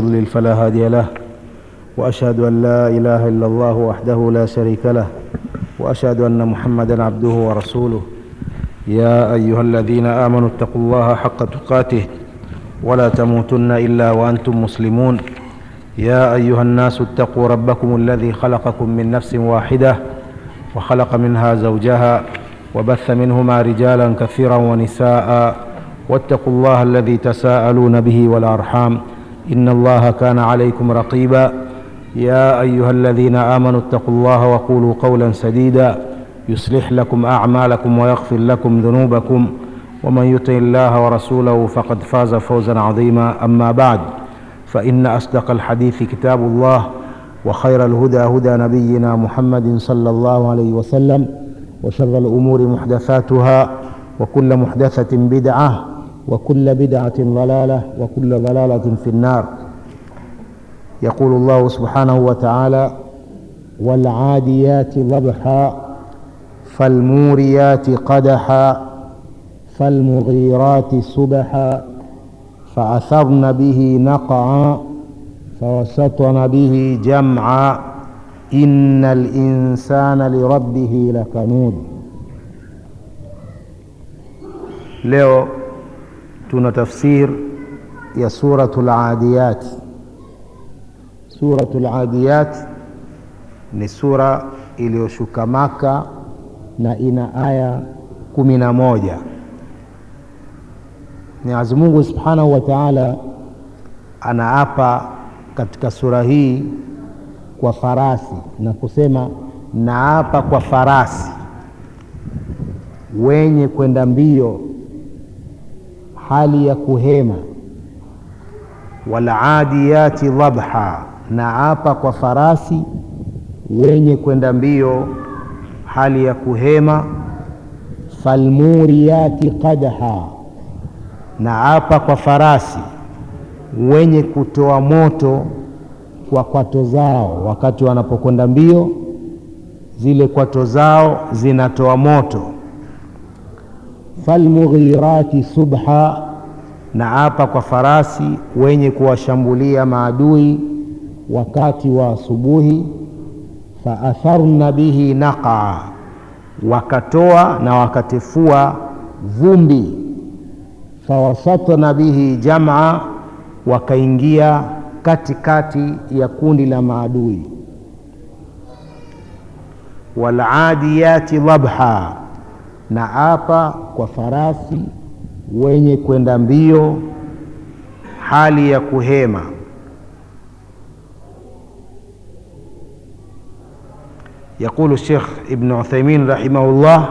يضلل فلا هادي له واشهد ان لا اله الا الله وحده لا شريك له واشهد ان محمدا عبده ورسوله يا ايها الذين امنوا اتقوا الله حق تقاته ولا تموتن الا وانتم مسلمون يا ايها الناس اتقوا ربكم الذي خلقكم من نفس واحده وخلق منها زوجها وبث منهما رجالا كثيرا ونساء واتقوا الله الذي تساءلون به والارحام ان الله كان عليكم رقيبا يا ايها الذين امنوا اتقوا الله وقولوا قولا سديدا يصلح لكم اعمالكم ويغفر لكم ذنوبكم ومن يطع الله ورسوله فقد فاز فوزا عظيما اما بعد فان اصدق الحديث كتاب الله وخير الهدى هدى نبينا محمد صلى الله عليه وسلم وشر الامور محدثاتها وكل محدثه بدعه وكل بدعه ضلاله وكل ضلاله في النار يقول الله سبحانه وتعالى والعاديات ضبحا فالموريات قدحا فالمغيرات صبحا فأثرن به نقعا فوسطن به جمعا إن الإنسان لربه لكنود leo tuna tafsir ya suratul adiyat suratul adiyat ni sura iliyoshuka maka na ina aya kumi na moja mwenyezi mungu subhanahu wa taala anaapa katika sura hii kwa farasi na kusema naapa kwa farasi wenye kwenda mbio hali ya kuhema waladiyati dhabha naapa kwa farasi wenye kwenda mbio hali ya kuhema falmuriyati qadha naapa kwa farasi wenye kutoa moto kwa kwato zao wakati wanapokwenda mbio zile kwato zao zinatoa moto falmughirati subha na apa kwa farasi wenye kuwashambulia maadui wakati wa asubuhi faatharna bihi naqa wakatoa na wakatifua vumbi fawasatna bihi jamaa wakaingia katikati ya kundi la maadui waladiyati dhabha na apa kwa farasi wenye kwenda mbio hali ya kuhema يقول الشيخ ابن عثيمين رحمه الله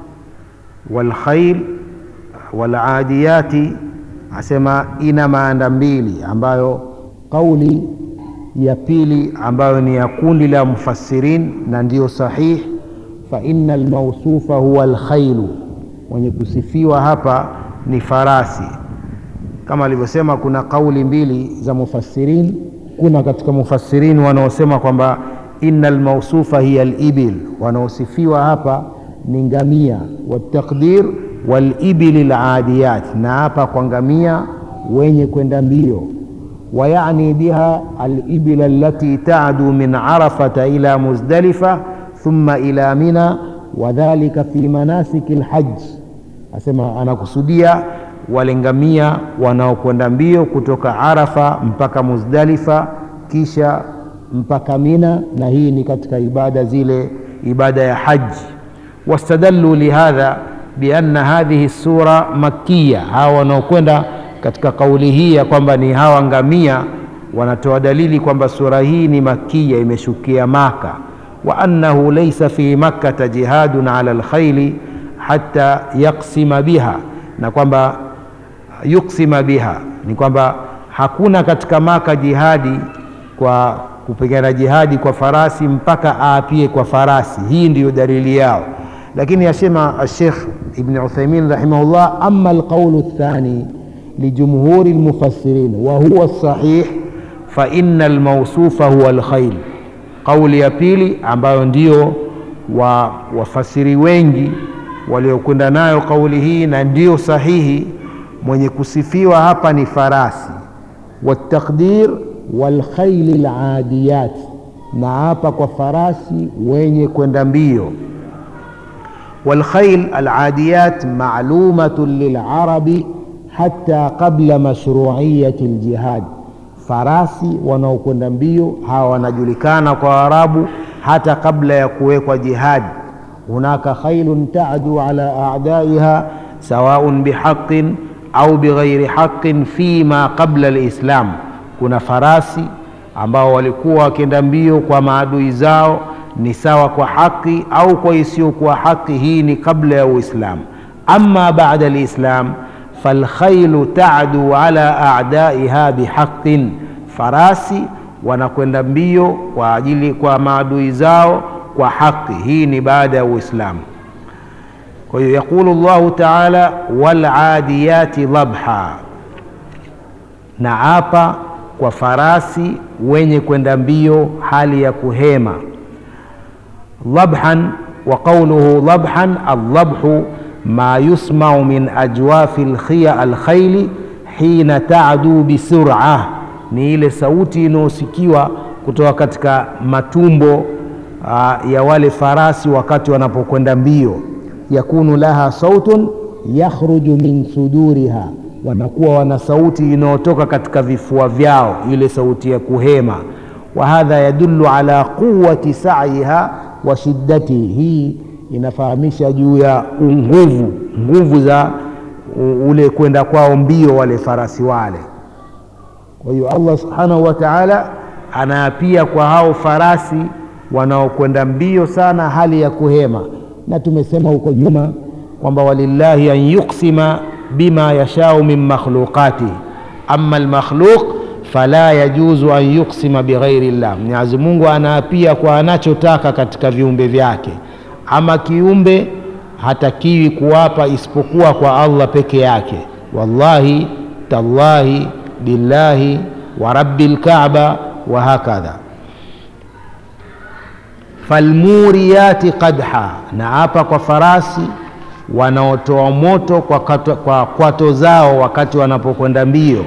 والخيل والعاديات asema ina maanda mbili ambayo kauli ya pili ambayo ni ya kundi la mufassirin na ndiyo sahih fa inna almausufa huwa alkhailu mwenye kusifiwa hapa ni farasi kama alivyosema kuna kauli mbili za mufassirin kuna katika mufassirin wanaosema kwamba inna almausufa hiya alibil wanaosifiwa hapa ni ngamia wataqdir walibili ladiyat na hapa kwa ngamia wenye kwenda mbio wayani biha alibil allati tadu min arafata ila muzdalifa thumma ila mina wadhalika fi manasiki lhaj asema anakusudia wale ngamia wanaokwenda mbio kutoka arafa mpaka muzdalifa kisha mpaka mina na hii ni katika ibada zile ibada ya haji wastadallu lihadha bianna hadhihi sura makiya hawa wanaokwenda katika kauli hii ya kwamba ni hawa ngamia wanatoa dalili kwamba sura hii ni makiya imeshukia maka wa annahu laysa fi makkata jihadun ala lkhaili hata yaksima biha na kwamba yuksima biha ni kwamba hakuna katika maka jihadi kwa kupigana jihadi kwa farasi mpaka aapie kwa farasi hii ndiyo dalili yao lakini asema Sheikh Ibn Uthaymin rahimahullah, amma alqaulu athani lijumhuri almufassirin wa huwa sahih fa inna almawsufa huwa alkhayl. Kauli ya pili ambayo ndio wa wafasiri wengi waliokwenda nayo kauli hii na ndio sahihi, mwenye kusifiwa hapa ni farasi. Wataqdir walkhaili ladiyat, na hapa kwa farasi wenye kwenda mbio. Walkhail aladiyat malumatun lilarabi hata qabla mashruiyati ljihad, farasi wanaokwenda mbio hawa wanajulikana kwa Waarabu hata kabla ya kuwekwa jihad. Hunaka khailun tadu ala a'daiha sawaun bihaqin au bighairi haqin fima qabla alislam, kuna farasi ambao walikuwa wakienda mbio kwa maadui zao ni sawa kwa haki au kwa isiyokuwa haki. Hii ni kabla ya Uislamu. Amma baada alislam falkhailu tadu ala a'daiha bihaqin, farasi wanakwenda mbio kwa ajili kwa maadui zao kwa haki. Hii ni baada ya Uislamu. Kwa hiyo yaqulu Allahu taala waladiyati dhabha, na hapa kwa farasi wenye kwenda mbio hali ya kuhema. Dhabhan wa qawluhu dhabhan, aldhabhu ma yusmau min ajwafi lkhiya alkhaili hina tadu bisur'a, ni ile sauti inayosikiwa kutoka katika matumbo uh, ya wale farasi wakati wanapokwenda mbio yakunu laha sautun yakhruju min suduriha, wanakuwa wana sauti inayotoka katika vifua vyao, ile sauti ya kuhema. Wa hadha yadullu ala quwati sa'yiha wa shiddatihi, hii inafahamisha juu ya nguvu nguvu za ule kwenda kwao mbio wale farasi wale. Kwa hiyo Allah subhanahu wa ta'ala anaapia kwa hao farasi wanaokwenda mbio sana hali ya kuhema na tumesema huko nyuma kwamba walillahi an yuqsima bima yashau min makhluqatihi, amma almakhluq fala yajuzu an yuqsima bighairi llah. Mwenyezi Mungu anaapia kwa anachotaka katika viumbe vyake, ama kiumbe hatakiwi kuwapa isipokuwa kwa Allah peke yake. Wallahi tallahi billahi wa rabbil kaaba wa hakadha falmuriyati qadha, na hapa kwa farasi wanaotoa moto kwa, kato, kwa kwato zao wakati wanapokwenda mbio.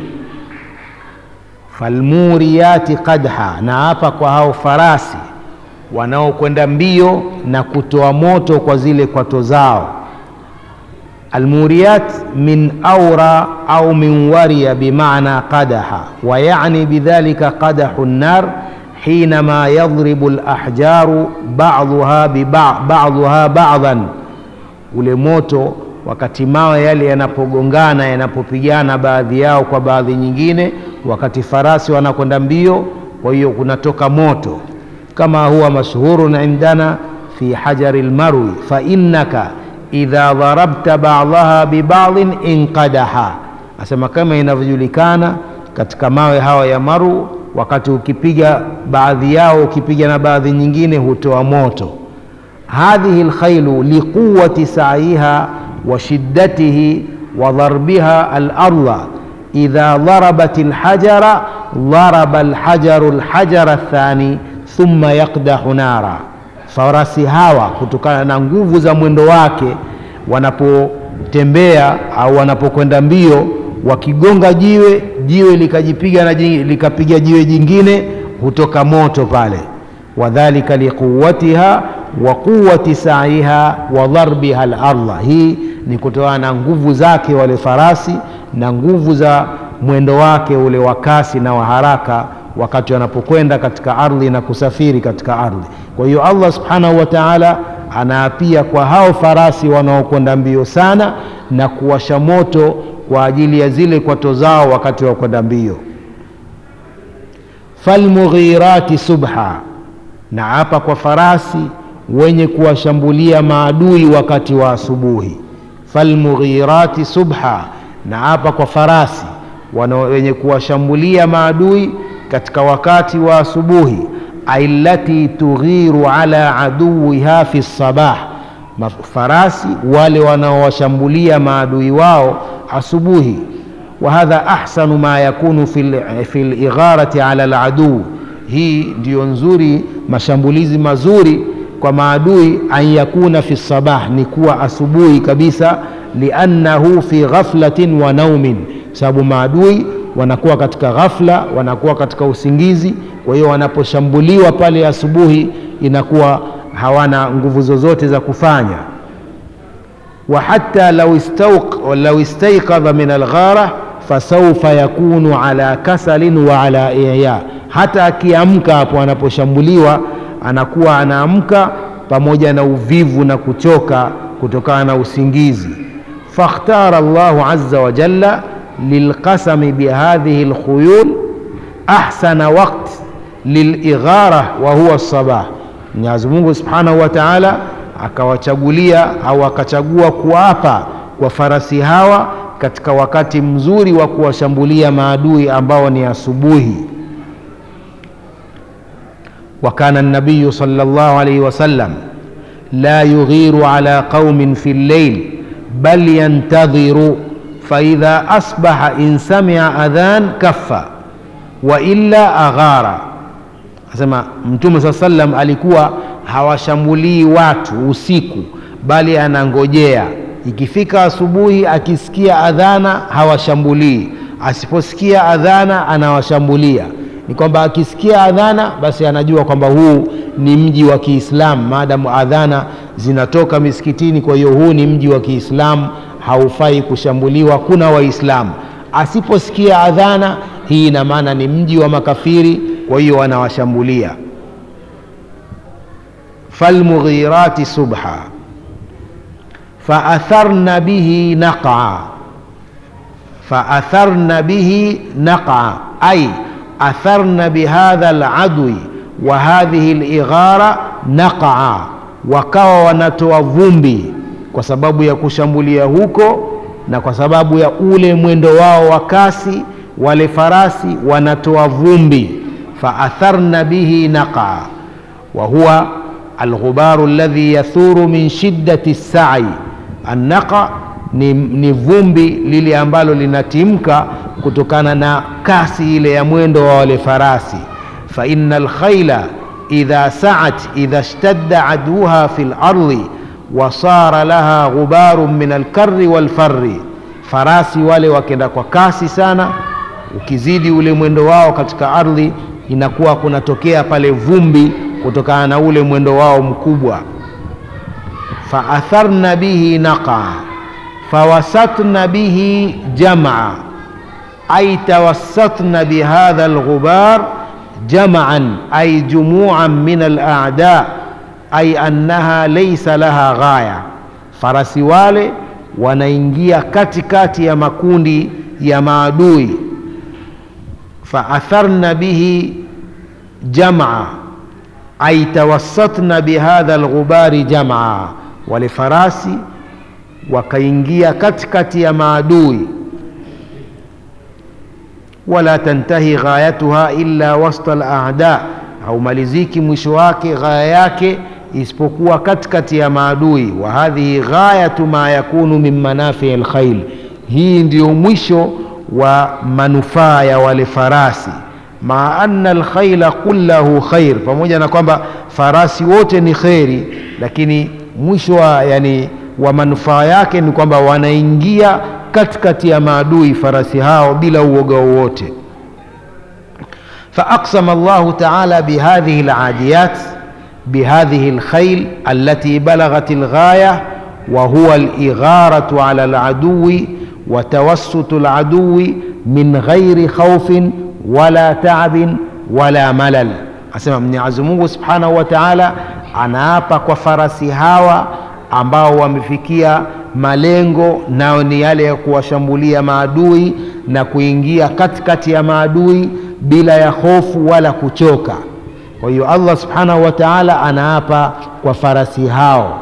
Falmuriyati qadha, na hapa kwa hao farasi wanaokwenda mbio na kutoa moto kwa zile kwato zao. Almuriyat min aura au min wariya bimaana qadaha wa yani bidhalika qadahu nnar hinama yadhribu lahjaru baduha baduha badan, ule moto wakati mawe yale yanapogongana yanapopigana baadhi yao kwa baadhi nyingine, wakati farasi wanakwenda mbio, kwa hiyo kunatoka moto, kama huwa mashhurun indana fi hajari lmarwi fa innaka idha dharabta badaha bibadin inqadaha, asema kama inavyojulikana katika mawe hawa ya maru wakati ukipiga baadhi yao ukipiga na baadhi nyingine hutoa moto. hadhihi lkhailu liquwati saiha wa shiddatihi wa dharbiha alarda idha dharabat lhajara dharaba lhajaru lhajara athani thumma yaqdahu nara. Farasi hawa kutokana na nguvu za mwendo wake wanapotembea au wanapokwenda mbio wakigonga jiwe jiwe likajipiga na likapiga jiwe jingine hutoka moto pale. wadhalika liquwatiha wa quwati saiha wa dharbiha larda, hii ni kutokana na nguvu zake wale farasi na nguvu za mwendo wake ule wa kasi na wa haraka wakati wanapokwenda katika ardhi na kusafiri katika ardhi. Kwa hiyo Allah subhanahu wa ta'ala anaapia kwa hao farasi wanaokwenda mbio sana na kuwasha moto kwa ajili ya zile kwato zao wakati wa kwenda mbio. Falmughirati subha, na hapa kwa farasi wenye kuwashambulia maadui wakati wa asubuhi. Falmughirati subha, na hapa kwa farasi wenye kuwashambulia maadui katika wakati wa asubuhi. Aillati tughiru ala aduwiha fi sabah, farasi wale wanaowashambulia maadui wao asubuhi. Wa hadha ahsanu ma yakunu fi ligharati ala aladuu, hii ndiyo nzuri, mashambulizi mazuri kwa maadui. An yakuna fi sabah, ni kuwa asubuhi kabisa. Liannahu fi ghaflatin wa naumin, sababu maadui wanakuwa katika ghafla, wanakuwa katika usingizi. Kwa hiyo wanaposhambuliwa pale asubuhi, inakuwa hawana nguvu zozote za kufanya. wa hatta law istawq law istayqadha min alghara fasawfa yakunu ala kasalin wa ala iya, hata akiamka hapo anaposhambuliwa anakuwa anaamka pamoja na uvivu na kuchoka kutokana na usingizi. fakhtara Allahu azza wa jalla lilqasami bihadhihi alkhuyul ahsana waqt lilighara wa huwa sabah. Mwenyezi Mungu subhanahu wa taala akawachagulia au akachagua kuapa kwa farasi hawa katika wakati mzuri wa kuwashambulia maadui ambao ni asubuhi. wa kana nabiyu sallallahu alayhi wasallam la yughiru ala qaumin fi llail bal yantadhiru faidha asbaha in samia adhan kaffa wa illa aghara. Asema Mtume saa sallam alikuwa hawashambulii watu usiku, bali anangojea ikifika asubuhi, akisikia adhana hawashambulii, asiposikia adhana anawashambulia. Ni kwamba akisikia adhana, basi anajua kwamba huu ni mji wa Kiislamu, maadamu adhana zinatoka misikitini. Kwa hiyo huu ni mji wa Kiislamu, haufai kushambuliwa, kuna Waislamu. Asiposikia adhana, hii ina maana ni mji wa makafiri, kwa hiyo wanawashambulia. falmughirati subha faatharna bihi naqa faatharna bihi naqa ay atharna bihadha aladwi wa hadhihi lighara naqa, wakawa wanatoa vumbi kwa sababu ya kushambulia huko na kwa sababu ya ule mwendo wao wa kasi, wale farasi wanatoa vumbi. faatharna bihi naqa wa huwa alghubaru alladhi yathuru min shiddati sai. Annaqa ni, ni vumbi lile ambalo linatimka kutokana na kasi ile ya mwendo wa wale farasi. fa inna alkhaila idha saat idha ishtadda aduha fi lardi wa sara laha ghubarun min alkarri walfarri, farasi wale wakenda kwa kasi sana, ukizidi ule mwendo wao katika ardhi inakuwa kunatokea pale vumbi kutokana na ule mwendo wao mkubwa. faatharna bihi naqa fawasatna bihi jamaa ay tawassatna bihadha alghubar jamaan ay jumuan min alada ay annaha laysa laha ghaya, farasi wale wanaingia katikati ya makundi ya maadui. faatharna bihi jamaa ay tawassatna bihadha alghubari jamaa, wale farasi wakaingia katikati ya maadui. wala tantahi ghayatuha illa wasta al-a'da, haumaliziki mwisho wake ghaya yake isipokuwa katikati ya maadui. wa hadhihi ghayatu ma yakunu min manafii al-khayl, hii ndiyo mwisho wa manufaa ya wale farasi maa anna alkhaila kullahu khair, pamoja na kwamba farasi wote ni kheri, lakini mwisho wa, yani, wa manufaa yake ni kwamba wanaingia katikati ya maadui farasi hao bila uoga wowote. faaqsama Allahu taala bihadhihi aladiyat bihadhihi alkhayl allati balaghat alghaya wa huwa aligharatu ala aladuwi wa tawassutu aladuwi min ghairi khawfin wala taabin wala malal. Asema Mwenyezi Mungu subhanahu wa taala anaapa kwa farasi hawa ambao wamefikia malengo, nao ni yale ya kuwashambulia maadui na kuingia katikati ya maadui bila ya hofu wala kuchoka. Kwa hiyo Allah subhanahu wa taala anaapa kwa farasi hao.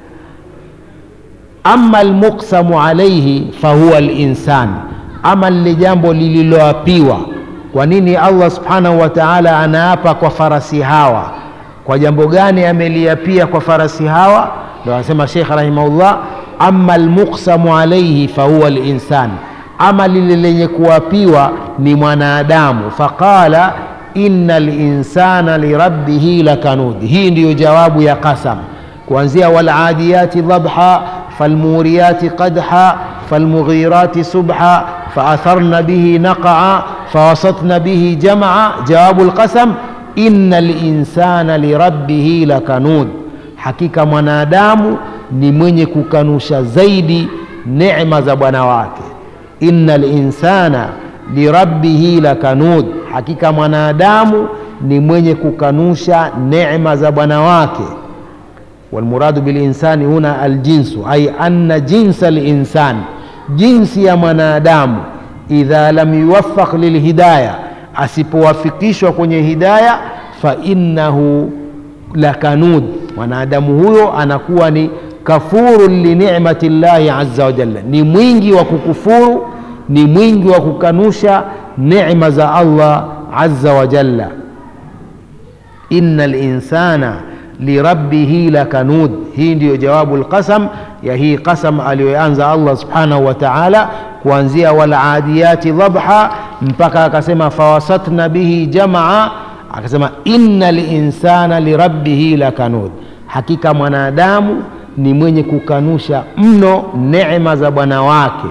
Amma almuqsamu alayhi fahuwa alinsan, ama lile jambo lililoapiwa kwa nini Allah subhanahu wa ta'ala anaapa kwa farasi hawa? Kwa jambo gani ameliapia kwa farasi hawa? Ndio anasema Sheikh rahimahullah, amma almuqsamu alayhi fahuwa alinsan, ama lile lenye kuapiwa ni mwanadamu. Faqala inna linsana lirabbihi lakanud. Hii ndiyo jawabu ya qasam, kuanzia waladiyati dhabha falmuriyati qadha falmughirati subha faatharna bihi naqaa fawasatna bihi jamaa jawabu lqasam inna linsana lirabbihi lakanud hakika mwanadamu ni mwenye kukanusha zaidi neema za bwana wake inna linsana lirabbihi lakanud hakika mwanadamu ni mwenye kukanusha neema za bwana wake walmuradu bilinsani huna aljinsu ay anna jinsa linsan jinsi ya mwanadamu idha lam yuwaffaq lilhidaya asipowafikishwa kwenye hidaya fainnahu lakanud mwanadamu huyo anakuwa ni kafurun linicmati llahi aza wajalla ni mwingi wa kukufuru ni mwingi wa kukanusha necma za allah aza wajalla ina linsana lirabbihi lakanud hii ndiyo jawabu lqasam ya hii qasam aliyoanza allah subhanahu wa taala kuanzia waladiyati dhabha mpaka akasema fawasatna bihi jamaa akasema inna linsana lirabbihi lakanud hakika mwanadamu ni mwenye kukanusha mno neema za bwana wake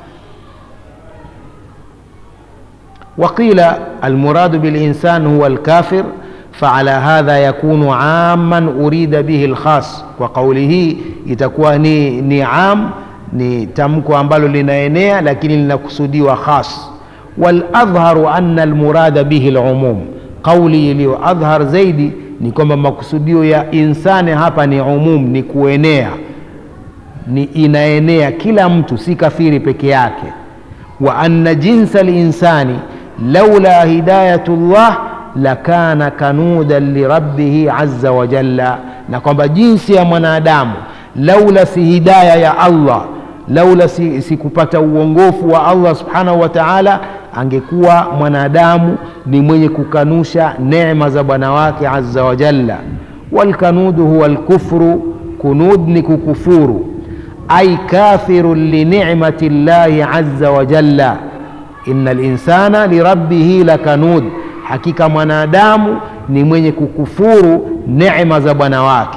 وقيل المراد بالإنسان هو الكافر فعلى هذا يكون عاما أريد به الخاص وقوله itakuwa ni, ni am ni tamko ambalo linaenea lakini linakusudiwa khas waladharu anna almurada bihi lumum qauli iliyo adhhar zaidi ni kwamba makusudio ya insani hapa ni umum ni kuenea ni inaenea kila mtu si kafiri peke yake wa anna jinsa linsani laula hidayatu llah lakana kanudan lirabbihi aza wajalla na kwamba jinsi ya mwanadamu laula si hidaya ya allah laula si, si kupata uongofu wa allah subhanahu wa taala angekuwa mwanadamu ni mwenye kukanusha neema za bwana wake aza wajalla walkanudu huwa lkufru kunud ni kukufuru ay kafirun linicmati llahi aza wajalla ina linsana lirabbihi lakanud hakika mwanadamu ni mwenye kukufuru neema za bwana wake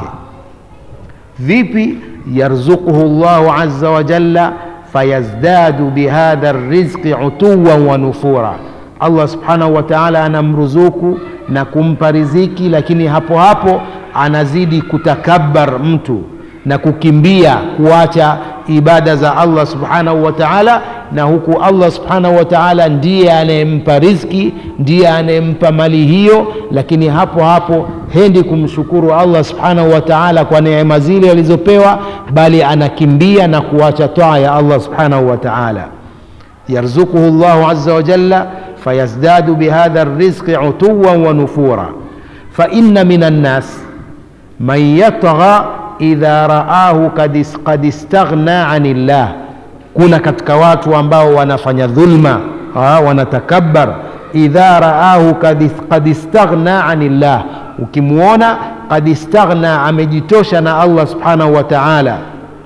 vipi yarzuquhu llahu aza wajalla fayazdadu bihadha rizqi utuwan wa nufura allah subhanahu wa taala anamruzuku na kumpa riziki lakini hapo hapo anazidi kutakabar mtu na kukimbia kuacha ibada za allah subhanahu wa taala na huku allah subhanahu wa taala ndiye anayempa rizki ndiye anayempa mali hiyo lakini hapo hapo hendi kumshukuru allah subhanahu wa taala kwa neema zile alizopewa bali anakimbia na kuacha taa ya allah subhanahu wa taala yarzuquhu llahu aza wajalla fayazdadu bihadha rizqi utuwan wa nufura faina min annas man yatgha idha raahu kad istaghna ani llah kuna katika watu ambao wanafanya dhulma ha, wanatakabbar idha raahu kad istaghna ani llah ukimwona kad istaghna amejitosha na allah subhanahu wa taala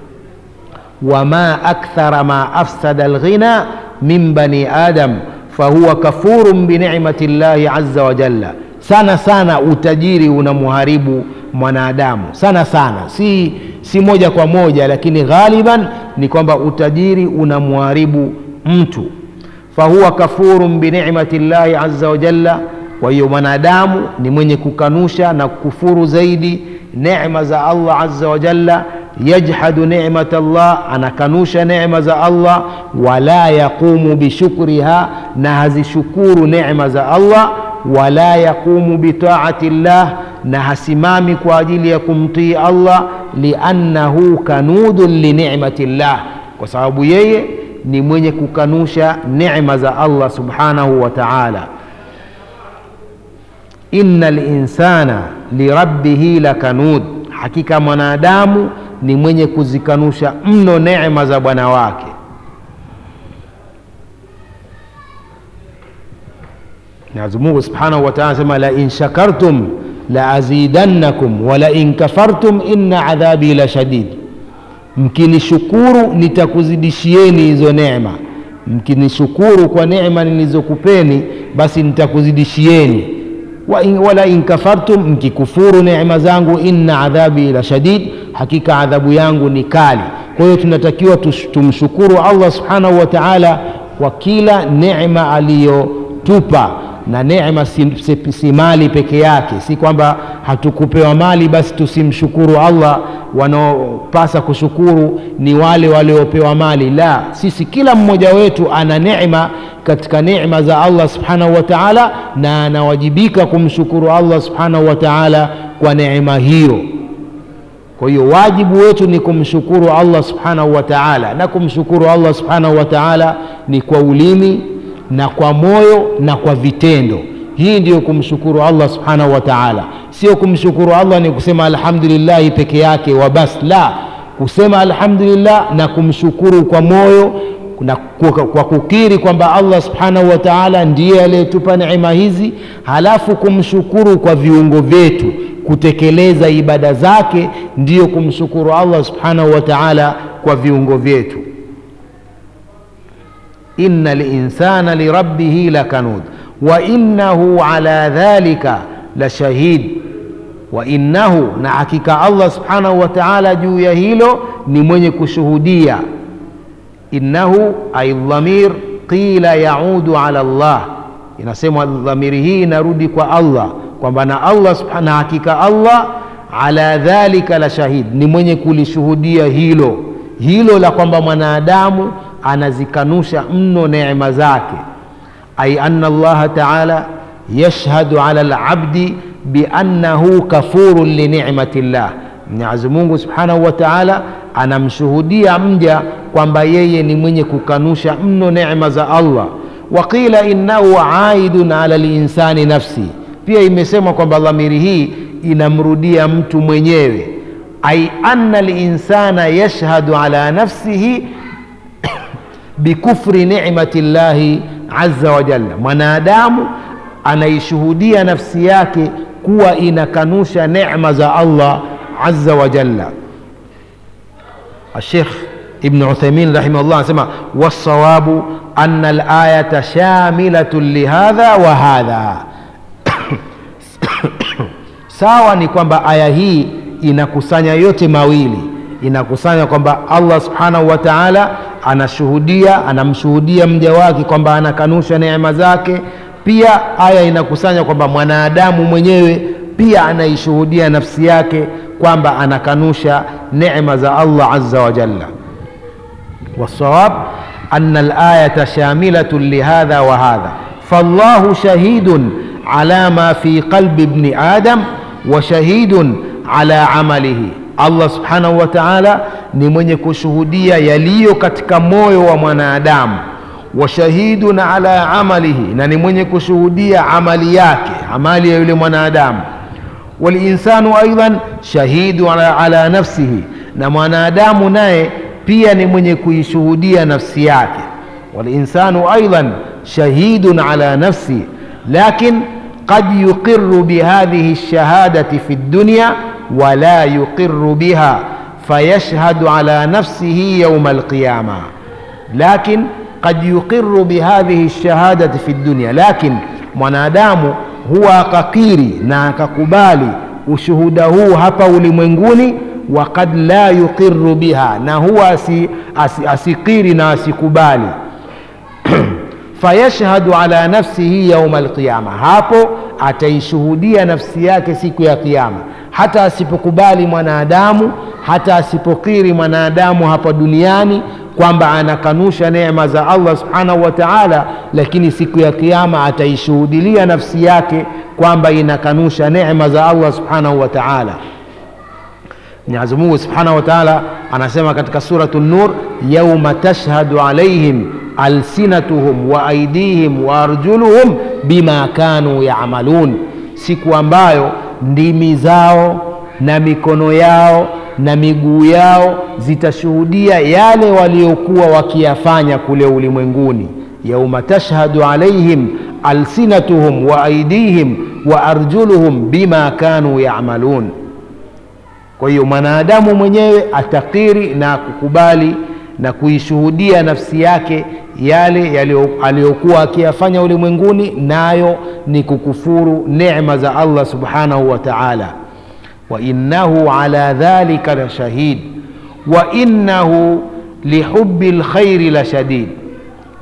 wama akthara ma afsada lghina min bani adam fahuwa kafurun binicmati llahi aza wajalla sana sana utajiri unamuharibu mwanadamu sana sana si, si moja kwa moja lakini ghaliban ni kwamba utajiri unamharibu mtu fahuwa kafurun binicmati llahi aza wajalla kwa hiyo mwanadamu ni mwenye kukanusha na kukufuru zaidi necma za allah aza wajalla yajhadu nimat llah anakanusha necma za allah wala yaqumu bishukriha na hazishukuru necma za allah wala yaqumu bitaati llah na hasimami kwa ajili ya kumtii allah liannahu kanudun linicmati llah kwa sababu yeye ni mwenye kukanusha necma za allah subhanahu wa taala ina linsana lirabbihi lakanud hakika mwanadamu ni mwenye kuzikanusha mno necma za bwana wake mwenyezi mungu subhanahu wa taala anasema lain shakartum laazidannakum walain kafartum inna adhabi la shadid mkinishukuru nitakuzidishieni hizo neema mkinishukuru kwa neema nilizokupeni basi nitakuzidishieni wala in kafartum mkikufuru neema zangu inna adhabi la shadid hakika adhabu yangu ni kali kwa hiyo tunatakiwa tumshukuru allah subhanahu wa taala kwa kila neema aliyotupa na neema si, si, si mali peke yake si kwamba hatukupewa mali basi tusimshukuru allah wanaopasa kushukuru ni wale waliopewa mali la sisi kila mmoja wetu ana neema katika neema za allah subhanahu wa taala na anawajibika kumshukuru allah subhanahu wa taala kwa neema hiyo kwa hiyo wajibu wetu ni kumshukuru allah subhanahu wa taala na kumshukuru allah subhanahu wa taala ni kwa ulimi na kwa moyo na kwa vitendo hii ndiyo kumshukuru allah subhanahu wa taala sio kumshukuru allah ni kusema alhamdulillahi peke yake wa bas la kusema alhamdulillah na kumshukuru kwa moyo na kwa kukiri kwamba allah subhanahu wa taala ndiye aliyetupa neema hizi halafu kumshukuru kwa viungo vyetu kutekeleza ibada zake ndiyo kumshukuru allah subhanahu wa taala kwa viungo vyetu inna linsana lirabbihi lakanud wa innahu ala dhalika la shahid wa innahu na hakika allah subhanahu wa taala juu ya hilo ni mwenye kushuhudia innahu ay dhamir qila yaudu ala llah inasemwa dhamiri hii inarudi kwa allah kwamba na allah na hakika allah ala dhalika la shahid ni mwenye kulishuhudia hilo hilo la kwamba mwanadamu anazikanusha mno neema zake ay anna allaha taala yashhadu ala labdi biannahu kafurun linicmati llah mwenyezi mungu subhanahu wa taala anamshuhudia mja kwamba yeye ni mwenye kukanusha mno neema za allah waqila innahu aidun ala linsani nafsi pia imesemwa kwamba dhamiri hii inamrudia mtu mwenyewe ai anna linsana yashhadu ala nafsihi bikufri nicmati llahi aza wajalla mwanadamu anaishuhudia nafsi yake kuwa inakanusha necma za allah aza wajalla الشيخ ابن عثيمين رحمه الله سمع والصواب أن الآية شاملة لهذا وهذا sawa ni kwamba aya hii inakusanya yote mawili inakusanya kwamba allah subhanahu wa taala anashuhudia anamshuhudia mja wake kwamba anakanusha neema zake pia aya inakusanya kwamba mwanadamu mwenyewe pia anaishuhudia nafsi yake kwamba anakanusha neema za allah aza wajalla والصواب أن الآية شاملة لهذا وهذا فالله شهيد على ما في قلب ابن آدم وشهيد على عمله Allah subhanahu wa taala ni mwenye kushuhudia yaliyo katika moyo wa mwanadamu wa shahidun ala amalihi, na ni mwenye kushuhudia amali yake, amali ya yule mwanadamu. Walinsanu aidan shahidu ala, ala nafsihi, na mwanadamu naye pia ni mwenye kuishuhudia nafsi yake. Walinsanu aidan shahidun ala nafsihi lakin qad yuqiru bihadhihi lshahadati fi dunya wala yuqiru biha fayashhadu ala nafsihi yauma alqiyama lakin qad yuqiru bihadhihi lshahadati fi dunya lakin mwanadamu huwa akakiri na akakubali ushuhuda huu hapa ulimwenguni wa kad la yuqiru biha na huwa asi, asi, asikiri na asikubali fayashhadu ala nafsihi yauma alqiyama, hapo ataishuhudia nafsi yake siku ya Kiyama. Hata asipokubali mwanadamu, hata asipokiri mwanadamu hapa duniani kwamba anakanusha neema za Allah subhanahu wa ta'ala, lakini siku ya Kiyama ataishuhudilia nafsi yake kwamba inakanusha neema za Allah subhanahu wa ta'ala. Mwenyezi Mungu subhanahu wa ta'ala anasema katika suratu Nur, yauma tashhadu alaihim alsinatuhum wa aidihim wa arjuluhum bima kanu yamalun, siku ambayo ndimi zao na mikono yao na miguu yao zitashuhudia yale waliokuwa wakiyafanya kule ulimwenguni. yauma tashhadu alaihim alsinatuhum wa aidihim wa arjuluhum bima kanu yamalun. Kwa hiyo mwanadamu mwenyewe atakiri na kukubali na kuishuhudia nafsi yake yale aliyokuwa akiyafanya ulimwenguni, nayo ni kukufuru neema za Allah subhanahu wa ta'ala. wa innahu ala dhalika la shahid wa innahu lihubi lkhairi la shadid,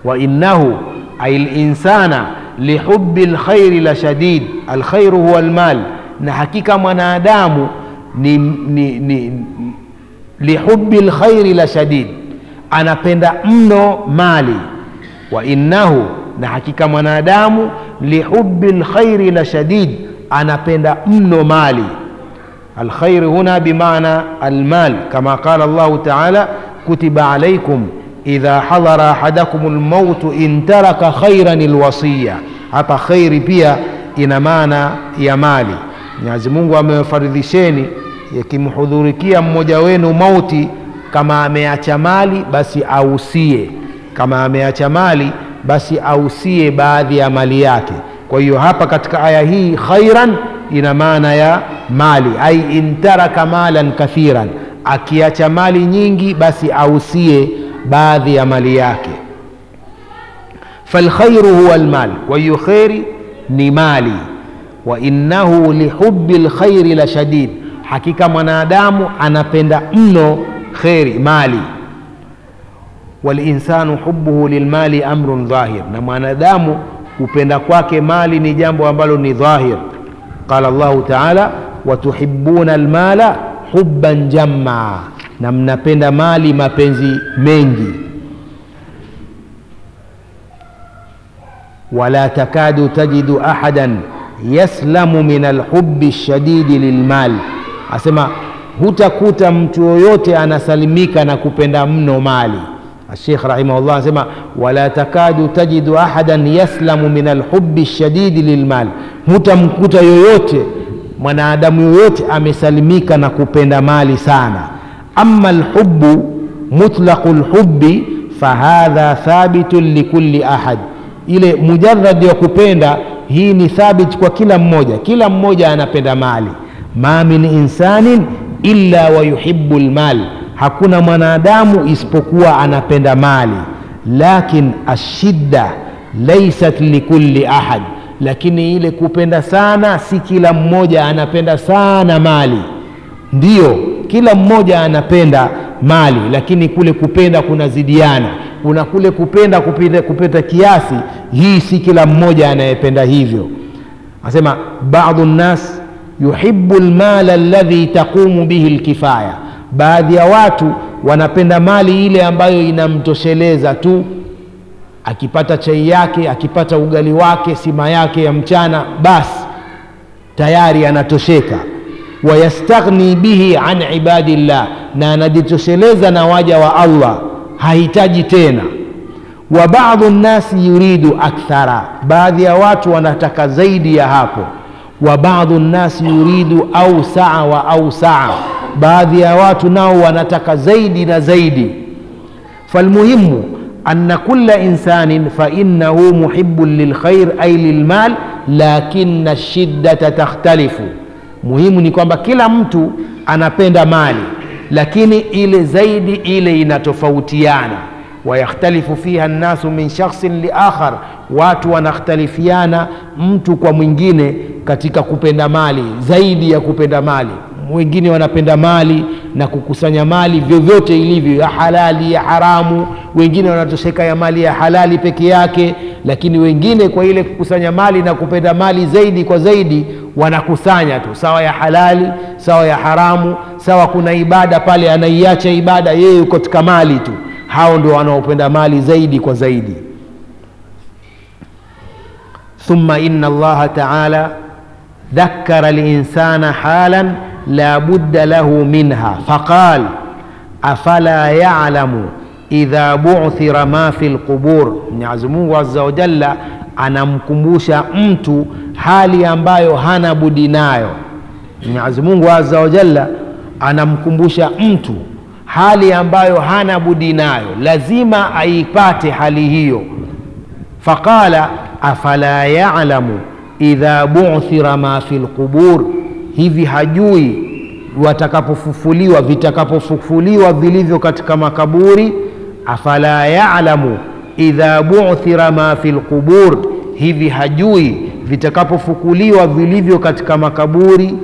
wa innahu ay linsana lihubi lkhairi la shadid alkhairu huwa lmal na hakika mwanadamu ni, ni, ni lihubi lkhairi la shadid anapenda mno mali wa innahu na hakika mwanadamu lihubi lkhairi la shadid anapenda mno mali الخير هنا بمعنى المال كما قال الله تعالى كتب عليكم إذا حضر أحدكم الموت إن ترك خيرا الوصية hapa khairi pia ina maana ya mali mwenyezi mungu amewafaridhisheni yakimhudhurikia mmoja wenu mauti kama ameacha mali basi ausie kama ameacha mali basi ausie baadhi ya mali yake kwa hiyo hapa katika aya hii khairan ina maana ya mali ai intaraka malan kathiran akiacha mali nyingi basi ausie baadhi ya mali yake falkhairu huwa lmal kwa hiyo kheri ni mali wa innahu lihubi lkhairi la shadid hakika mwanadamu anapenda mno kheri mali walinsanu hubuhu lilmali amrun dhahir na mwanadamu kupenda kwake mali ni jambo ambalo ni dhahir qala llahu taala watuhibuna almala hubban jamma na mnapenda mali mapenzi mengi wala takadu tajidu ahadan yaslamu min alhubi lshadidi lilmal asema hutakuta mtu yoyote anasalimika na kupenda mno mali الشيخ رحمه الله سمع ولا تكاد تجد أحدا يسلم من الحب الشديد للمال hutamkuta yoyote mwanadamu yoyote amesalimika na kupenda mali sana ama lhubu mutlaqu lhubi fahadha thabitun likulli ahad ile mujaradi ya kupenda hii ni thabit kwa kila mmoja kila mmoja anapenda mali ma min insanin illa wayuhibu lmal hakuna mwanadamu isipokuwa anapenda mali lakin ashidda laisat likulli ahad lakini ile kupenda sana si kila mmoja anapenda sana mali ndiyo kila mmoja anapenda mali lakini kule kupenda kunazidiana kuna kule kupenda kupita, kupita kiasi hii si kila mmoja anayependa hivyo anasema badu nnas yuhibu lmala alladhi taqumu bihi lkifaya baadhi ya watu wanapenda mali ile ambayo inamtosheleza tu akipata chai yake akipata ugali wake sima yake ya mchana basi tayari anatosheka wayastaghni bihi an ibadillah na anajitosheleza na waja wa allah hahitaji tena wa badu nnasi yuridu akthara baadhi ya watu wanataka zaidi ya hapo wa badu nnasi yuridu ausaa wa ausaa baadhi ya watu nao wanataka zaidi na zaidi falmuhimu أن كل إنسان فإنه محب للخير أي للمال لكن الشدة تختلف muhimu ni kwamba kila mtu anapenda mali lakini ile zaidi ile inatofautiana wayakhtalifu fiha nnasu min shakhsin liakhar watu wanakhtalifiana mtu kwa mwingine katika kupenda mali zaidi ya kupenda mali wengine wanapenda mali na kukusanya mali vyovyote ilivyo ya halali ya haramu wengine wanatosheka ya mali ya halali peke yake lakini wengine kwa ile kukusanya mali na kupenda mali zaidi kwa zaidi wanakusanya tu sawa ya halali sawa ya haramu sawa kuna ibada pale anaiacha ibada yeye yuko katika mali tu hao ndio wanaopenda mali zaidi kwa zaidi thumma inna allaha taala ذكر الإنسان حالا لا بد له منها فقال أفلا يعلم إذا بعثر ما في القبور Mwenyezi Mungu Azza wa Jalla anamkumbusha mtu hali ambayo hana budi nayo. Mwenyezi Mungu Azza wa Jalla anamkumbusha mtu hali ambayo hana budi nayo, lazima aipate hali hiyo. Faqala afala ya'lamu idha bu'thira ma fi lqubur, hivi hajui watakapofufuliwa, vitakapofufuliwa vilivyo katika makaburi. Afala ya'lamu idha bu'thira ma fi lqubur, hivi hajui vitakapofukuliwa vilivyo katika makaburi.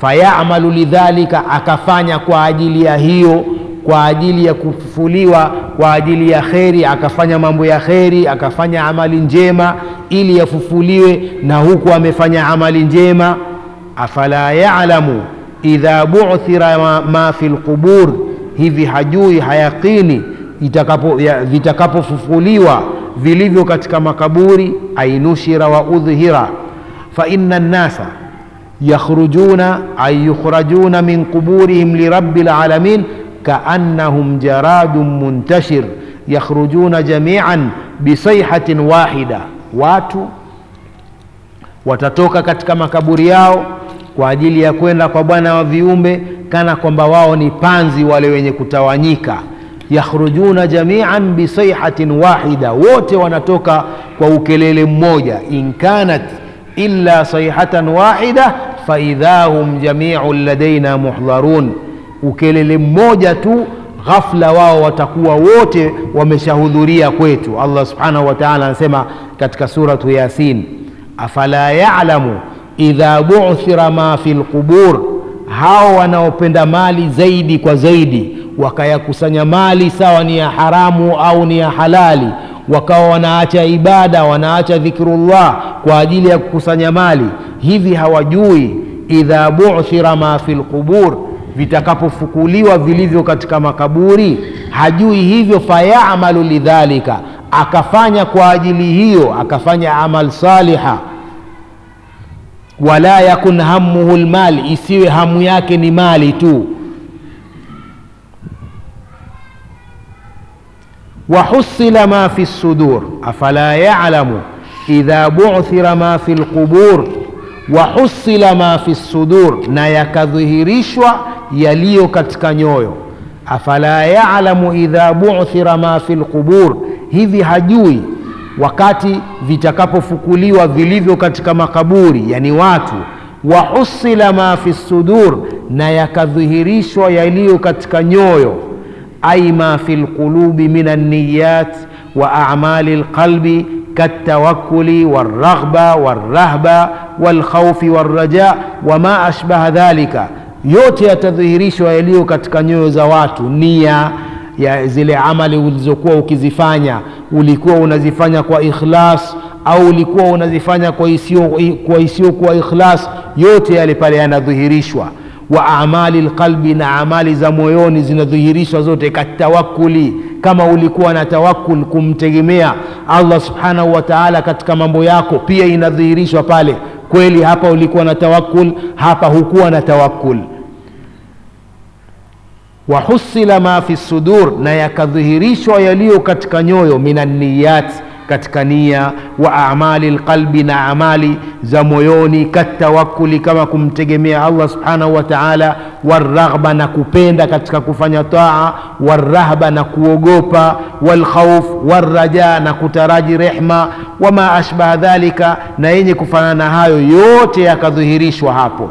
Fayamalu lidhalika, akafanya kwa ajili ya hiyo, kwa ajili ya kufufuliwa kwa ajili ya kheri akafanya mambo ya kheri akafanya amali njema ili yafufuliwe na huku amefanya amali njema afala yalamu idha buthira ma, ma fi lqubur hivi hajui hayaqini itakapo ya- vitakapofufuliwa vilivyo katika makaburi ainushira wa udhhira fa inna nnasa yakhrujuna ay yukhrajuna min quburihim lirabbi lalamin kaannahum jaradun muntashir yakhrujuna jamian bisaihatin wahida watu watatoka katika makaburi yao kwa ajili ya kwenda kwa bwana wa viumbe kana kwamba wao ni panzi wale wenye kutawanyika yakhrujuna jamian bisaihatin wahida wote wanatoka kwa ukelele mmoja in kanat illa saihatan wahida faidha hum jamiun ladaina muhdharun ukelele mmoja tu ghafla wao watakuwa wote wameshahudhuria kwetu allah subhanahu wa taala anasema katika suratu yasin afala yalamu idha buthira ma fi lqubur hao wanaopenda mali zaidi kwa zaidi wakayakusanya mali sawa ni ya haramu au ni ya halali wakawa wanaacha ibada wanaacha dhikrullah kwa ajili ya kukusanya mali hivi hawajui idha buthira ma fi lqubur vitakapofukuliwa vilivyo katika makaburi hajui hivyo fayamalu lidhalika akafanya kwa ajili hiyo akafanya amal saliha wala yakun hamuhu lmali isiwe hamu yake ni mali tu وحصل ما في الصدور أفلا يعلم إذا بعثر ما في القبور وحصل ما في الصدور na yakadhihirishwa yaliyo katika nyoyo afala yalamu idha buthira ma fi lqubur hivi hajui wakati vitakapofukuliwa vilivyo katika makaburi yani watu wahusila ma fi sudur na yakadhihirishwa yaliyo katika nyoyo أي ما في القلوب من النيات وأعمال القلب كالتوكل والرغبة والرهبة والخوف والرجاء وما أشبه ذلك yote yatadhihirishwa yaliyo katika nyoyo za watu nia ya zile amali ulizokuwa ukizifanya ulikuwa unazifanya kwa ikhlas au ulikuwa unazifanya kwa isiyo kwa isiyokuwa ikhlas yote yale pale yanadhihirishwa wa amali lqalbi na amali za moyoni zinadhihirishwa zote katawakuli kama ulikuwa na tawakul kumtegemea allah subhanahu wa taala katika mambo yako pia inadhihirishwa pale kweli hapa ulikuwa na tawakul hapa hukuwa na tawakul wahusila ma fi sudur na yakadhihirishwa yaliyo katika nyoyo minanniyat katika nia wa amali lqalbi na amali za moyoni katawakuli kama kumtegemea allah subhanahu wa taala warraghba na kupenda katika kufanya taa warrahba na kuogopa walkhauf warraja na kutaraji rehma wama ashbaha dhalika na yenye kufanana na hayo yote yakadhihirishwa hapo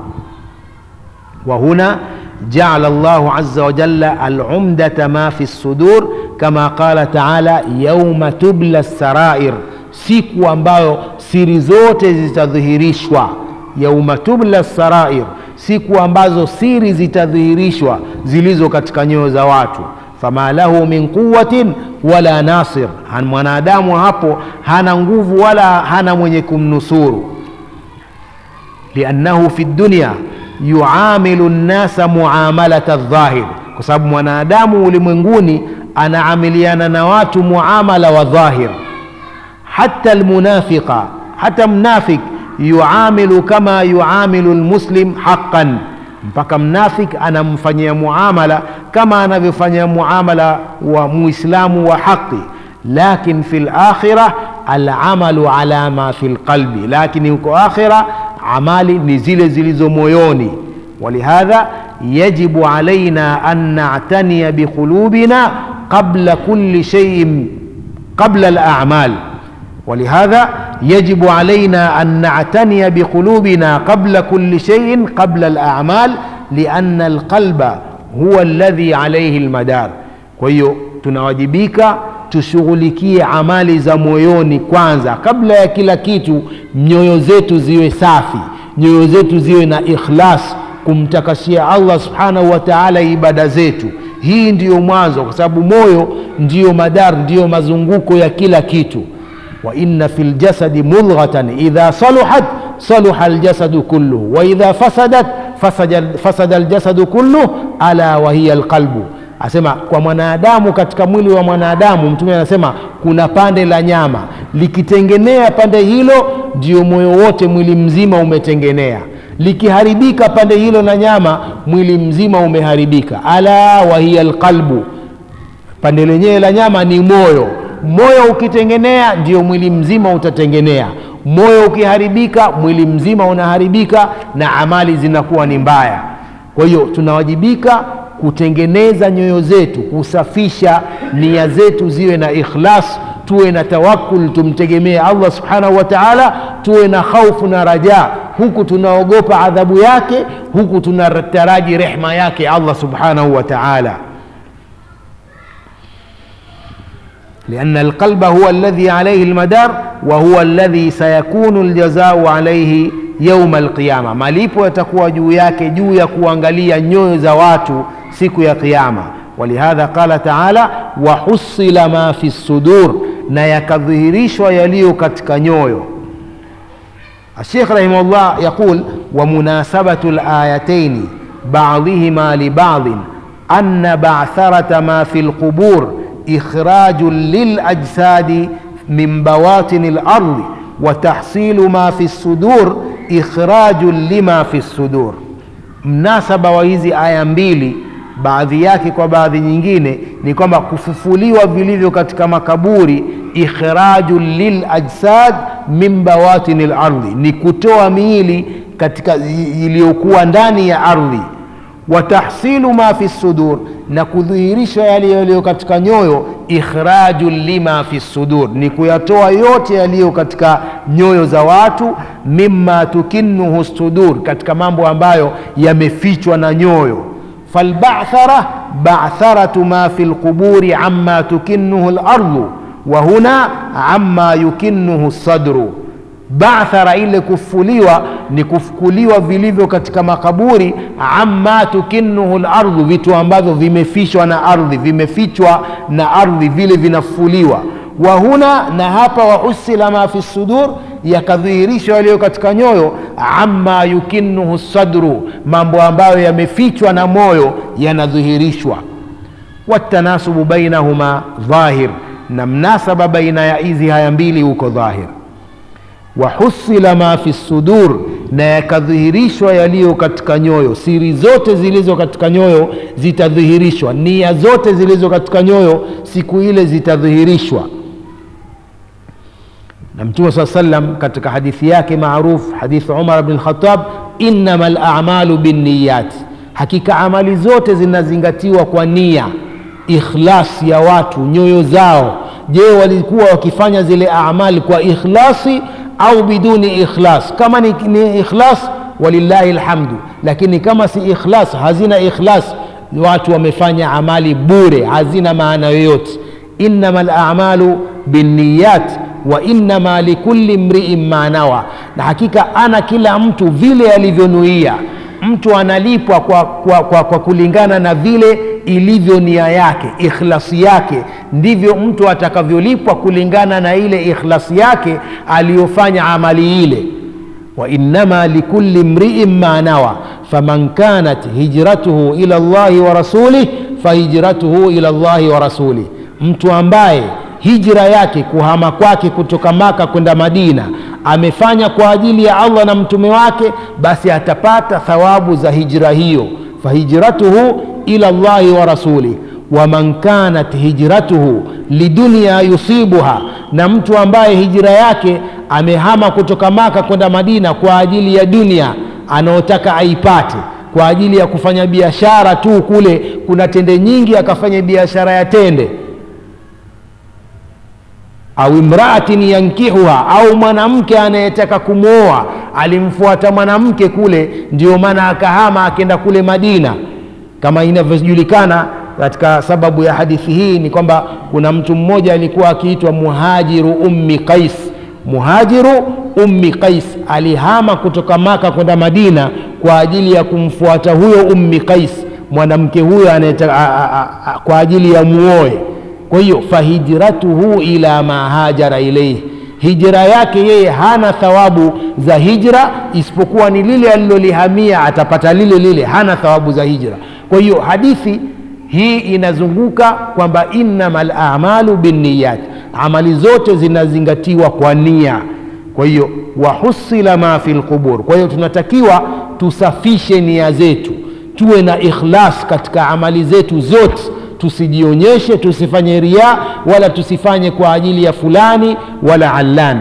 وهنا جعل الله عز وجل العمدة ما في الصدور كما قال تعالى يوم تبلى السرائر siku ambayo siri zote zitadhihirishwa yauma tubla sarair siku ambazo siri zitadhihirishwa zilizo katika nyoyo za watu fama lahu min quwatin wala nasir mwanadamu hapo hana nguvu wala hana mwenye kumnusuru liannahu fi dunya yuamilu nnasa muamalata dhahir kwa sababu mwanadamu ulimwenguni anaamiliana na watu muamala wa dhahir hata lmunafiqa hata mnafik yuamilu kama yuamilu lmuslim haqan mpaka mnafik anamfanyia muamala kama anavyofanyia muamala wa muislamu wa haqi lakin fi lakhira alamalu ala ma fi lqalbi lakini huko akhira amali ni zile zilizo moyoni walihadha yajibu alaina an natania biqulubina qabla kulli sheiin qabla alamal ولهذا يجب علينا أن نعتني بقلوبنا قبل كل شيء قبل الأعمال لأن القلب هو الذي عليه المدار kwa tunawajibika tushughulikie amali za moyoni kwanza kabla ya kila kitu nyoyo zetu ziwe safi nyoyo zetu ziwe na ikhlas kumtakashia allah subhanahu wa taala ibada zetu hii ndiyo mwanzo kwa sababu moyo ndiyo madar ndiyo mazunguko ya kila kitu wa inna fi ljasadi mudghatan idha saluhat saluha ljasadu kulluhu wa idha fasadat fasada, fasada ljasadu kulluh ala wahiya lqalbu asema kwa mwanadamu katika mwili wa mwanadamu mtume anasema kuna pande la nyama likitengenea pande hilo ndio moyo wote mwili mzima umetengenea likiharibika pande hilo la nyama mwili mzima umeharibika ala wahiya lqalbu pande lenyewe la nyama ni moyo moyo ukitengenea ndio mwili mzima utatengenea moyo ukiharibika mwili mzima unaharibika na amali zinakuwa ni mbaya kwa hiyo tunawajibika kutengeneza nyoyo zetu kusafisha nia zetu ziwe na ikhlas tuwe na tawakul tumtegemee allah subhanahu wa taala tuwe na khaufu na raja huku tunaogopa adhabu yake huku tunataraji rehma yake allah subhanahu wa taala لأن القلب هو الذي عليه المدار وهو الذي سيكون الجزاء عليه يوم القيامة malipo yatakuwa juu yake juu ya kuangalia nyoyo za watu siku ya kiyama walihadha qala taala wahusila ma fi sudur na yakadhihirishwa yaliyo katika nyoyo الشيخ رحمه الله يقول ومناسبة الآيتين بعضهما لبعض أن بعثرة ما في القبور إخراج للأجساد من بواطن الأرض وتحصيل ما في الصدور إخراج لما في الصدور mnasaba wa hizi aya mbili baadhi yake kwa baadhi nyingine ni kwamba kufufuliwa vilivyo katika makaburi ikhraju lilajsad min bawatini lardhi ni kutoa miili katika iliyokuwa ndani ya ardhi wa tahsilu ma fi sudur na kudhihirisha yale yaliyo katika nyoyo ikhraju lima fi sudur ni kuyatoa yote yaliyo katika nyoyo za watu mima tukinnuhu sudur katika mambo ambayo yamefichwa na nyoyo falbathara batharatu ma fi lquburi ama tukinnuhu lardu wa huna ama yukinnuhu sadru bathara ile kufuliwa ni kufukuliwa vilivyo katika makaburi amma tukinnuhu lardhu vitu ambavyo vimefichwa na ardhi vimefichwa na ardhi vile vinafuliwa wa huna na hapa wahusila ma fi sudur yakadhihirishwa yaliyo katika nyoyo amma yukinnuhu sadru mambo ambayo yamefichwa na moyo yanadhihirishwa watanasubu bainahuma dhahir na mnasaba baina ya hizi haya mbili huko dhahir wahusila ma fi sudur na yakadhihirishwa yaliyo katika nyoyo siri zote zilizo katika nyoyo zitadhihirishwa nia zote zilizo katika nyoyo siku ile zitadhihirishwa na mtume saa salam katika hadithi yake maruf hadithi umar bn lkhatab innama lamalu binniyat hakika amali zote zinazingatiwa kwa nia ikhlas ya watu nyoyo zao je walikuwa wakifanya zile amali kwa ikhlasi au biduni ikhlas kama ni, ni ikhlas walillahi lhamdu lakini kama si ikhlas hazina ikhlas watu wamefanya amali bure hazina maana yoyote innama lamalu binniyat wa innama likulli mriin ma nawa na hakika ana kila mtu vile alivyonuia mtu analipwa kwa, kwa, kwa, kwa kulingana na vile ilivyo nia yake ikhlasi yake ndivyo mtu atakavyolipwa kulingana na ile ikhlasi yake aliyofanya amali ile wainama likulli mriin ma nawa faman kanat hijratuhu ila llahi wa rasulih fahijratuhu ila llahi wa rasulih mtu ambaye hijra yake kuhama kwake kutoka maka kwenda madina amefanya kwa ajili ya allah na mtume wake basi atapata thawabu za hijra hiyo fahijratuhu ila llahi wa rasulih waman kanat hijratuhu lidunia yusibuha na mtu ambaye hijra yake amehama kutoka maka kwenda madina kwa ajili ya dunia anaotaka aipate kwa ajili ya kufanya biashara tu kule kuna tende nyingi akafanya biashara ya tende au imraatin yankihuha au mwanamke anayetaka kumwoa alimfuata mwanamke kule ndio maana akahama akenda kule madina kama inavyojulikana katika sababu ya hadithi hii ni kwamba kuna mtu mmoja alikuwa akiitwa muhajiru ummi qais muhajiru ummi qais alihama kutoka maka kwenda madina kwa ajili ya kumfuata huyo ummi qais mwanamke huyo anayeta, a, a, a, kwa ajili ya muoe kwa hiyo fahijratuhu ila ma hajara ilaihi hijra yake yeye hana thawabu za hijra isipokuwa ni lile alilolihamia atapata lile lile hana thawabu za hijra kwa hiyo hadithi hii inazunguka kwamba innama lamalu binniyat amali zote zinazingatiwa kwa nia kwa hiyo wahusila ma fi lqubur kwa hiyo tunatakiwa tusafishe nia zetu tuwe na ikhlas katika amali zetu zote tusijionyeshe tusifanye ria wala tusifanye kwa ajili ya fulani wala allan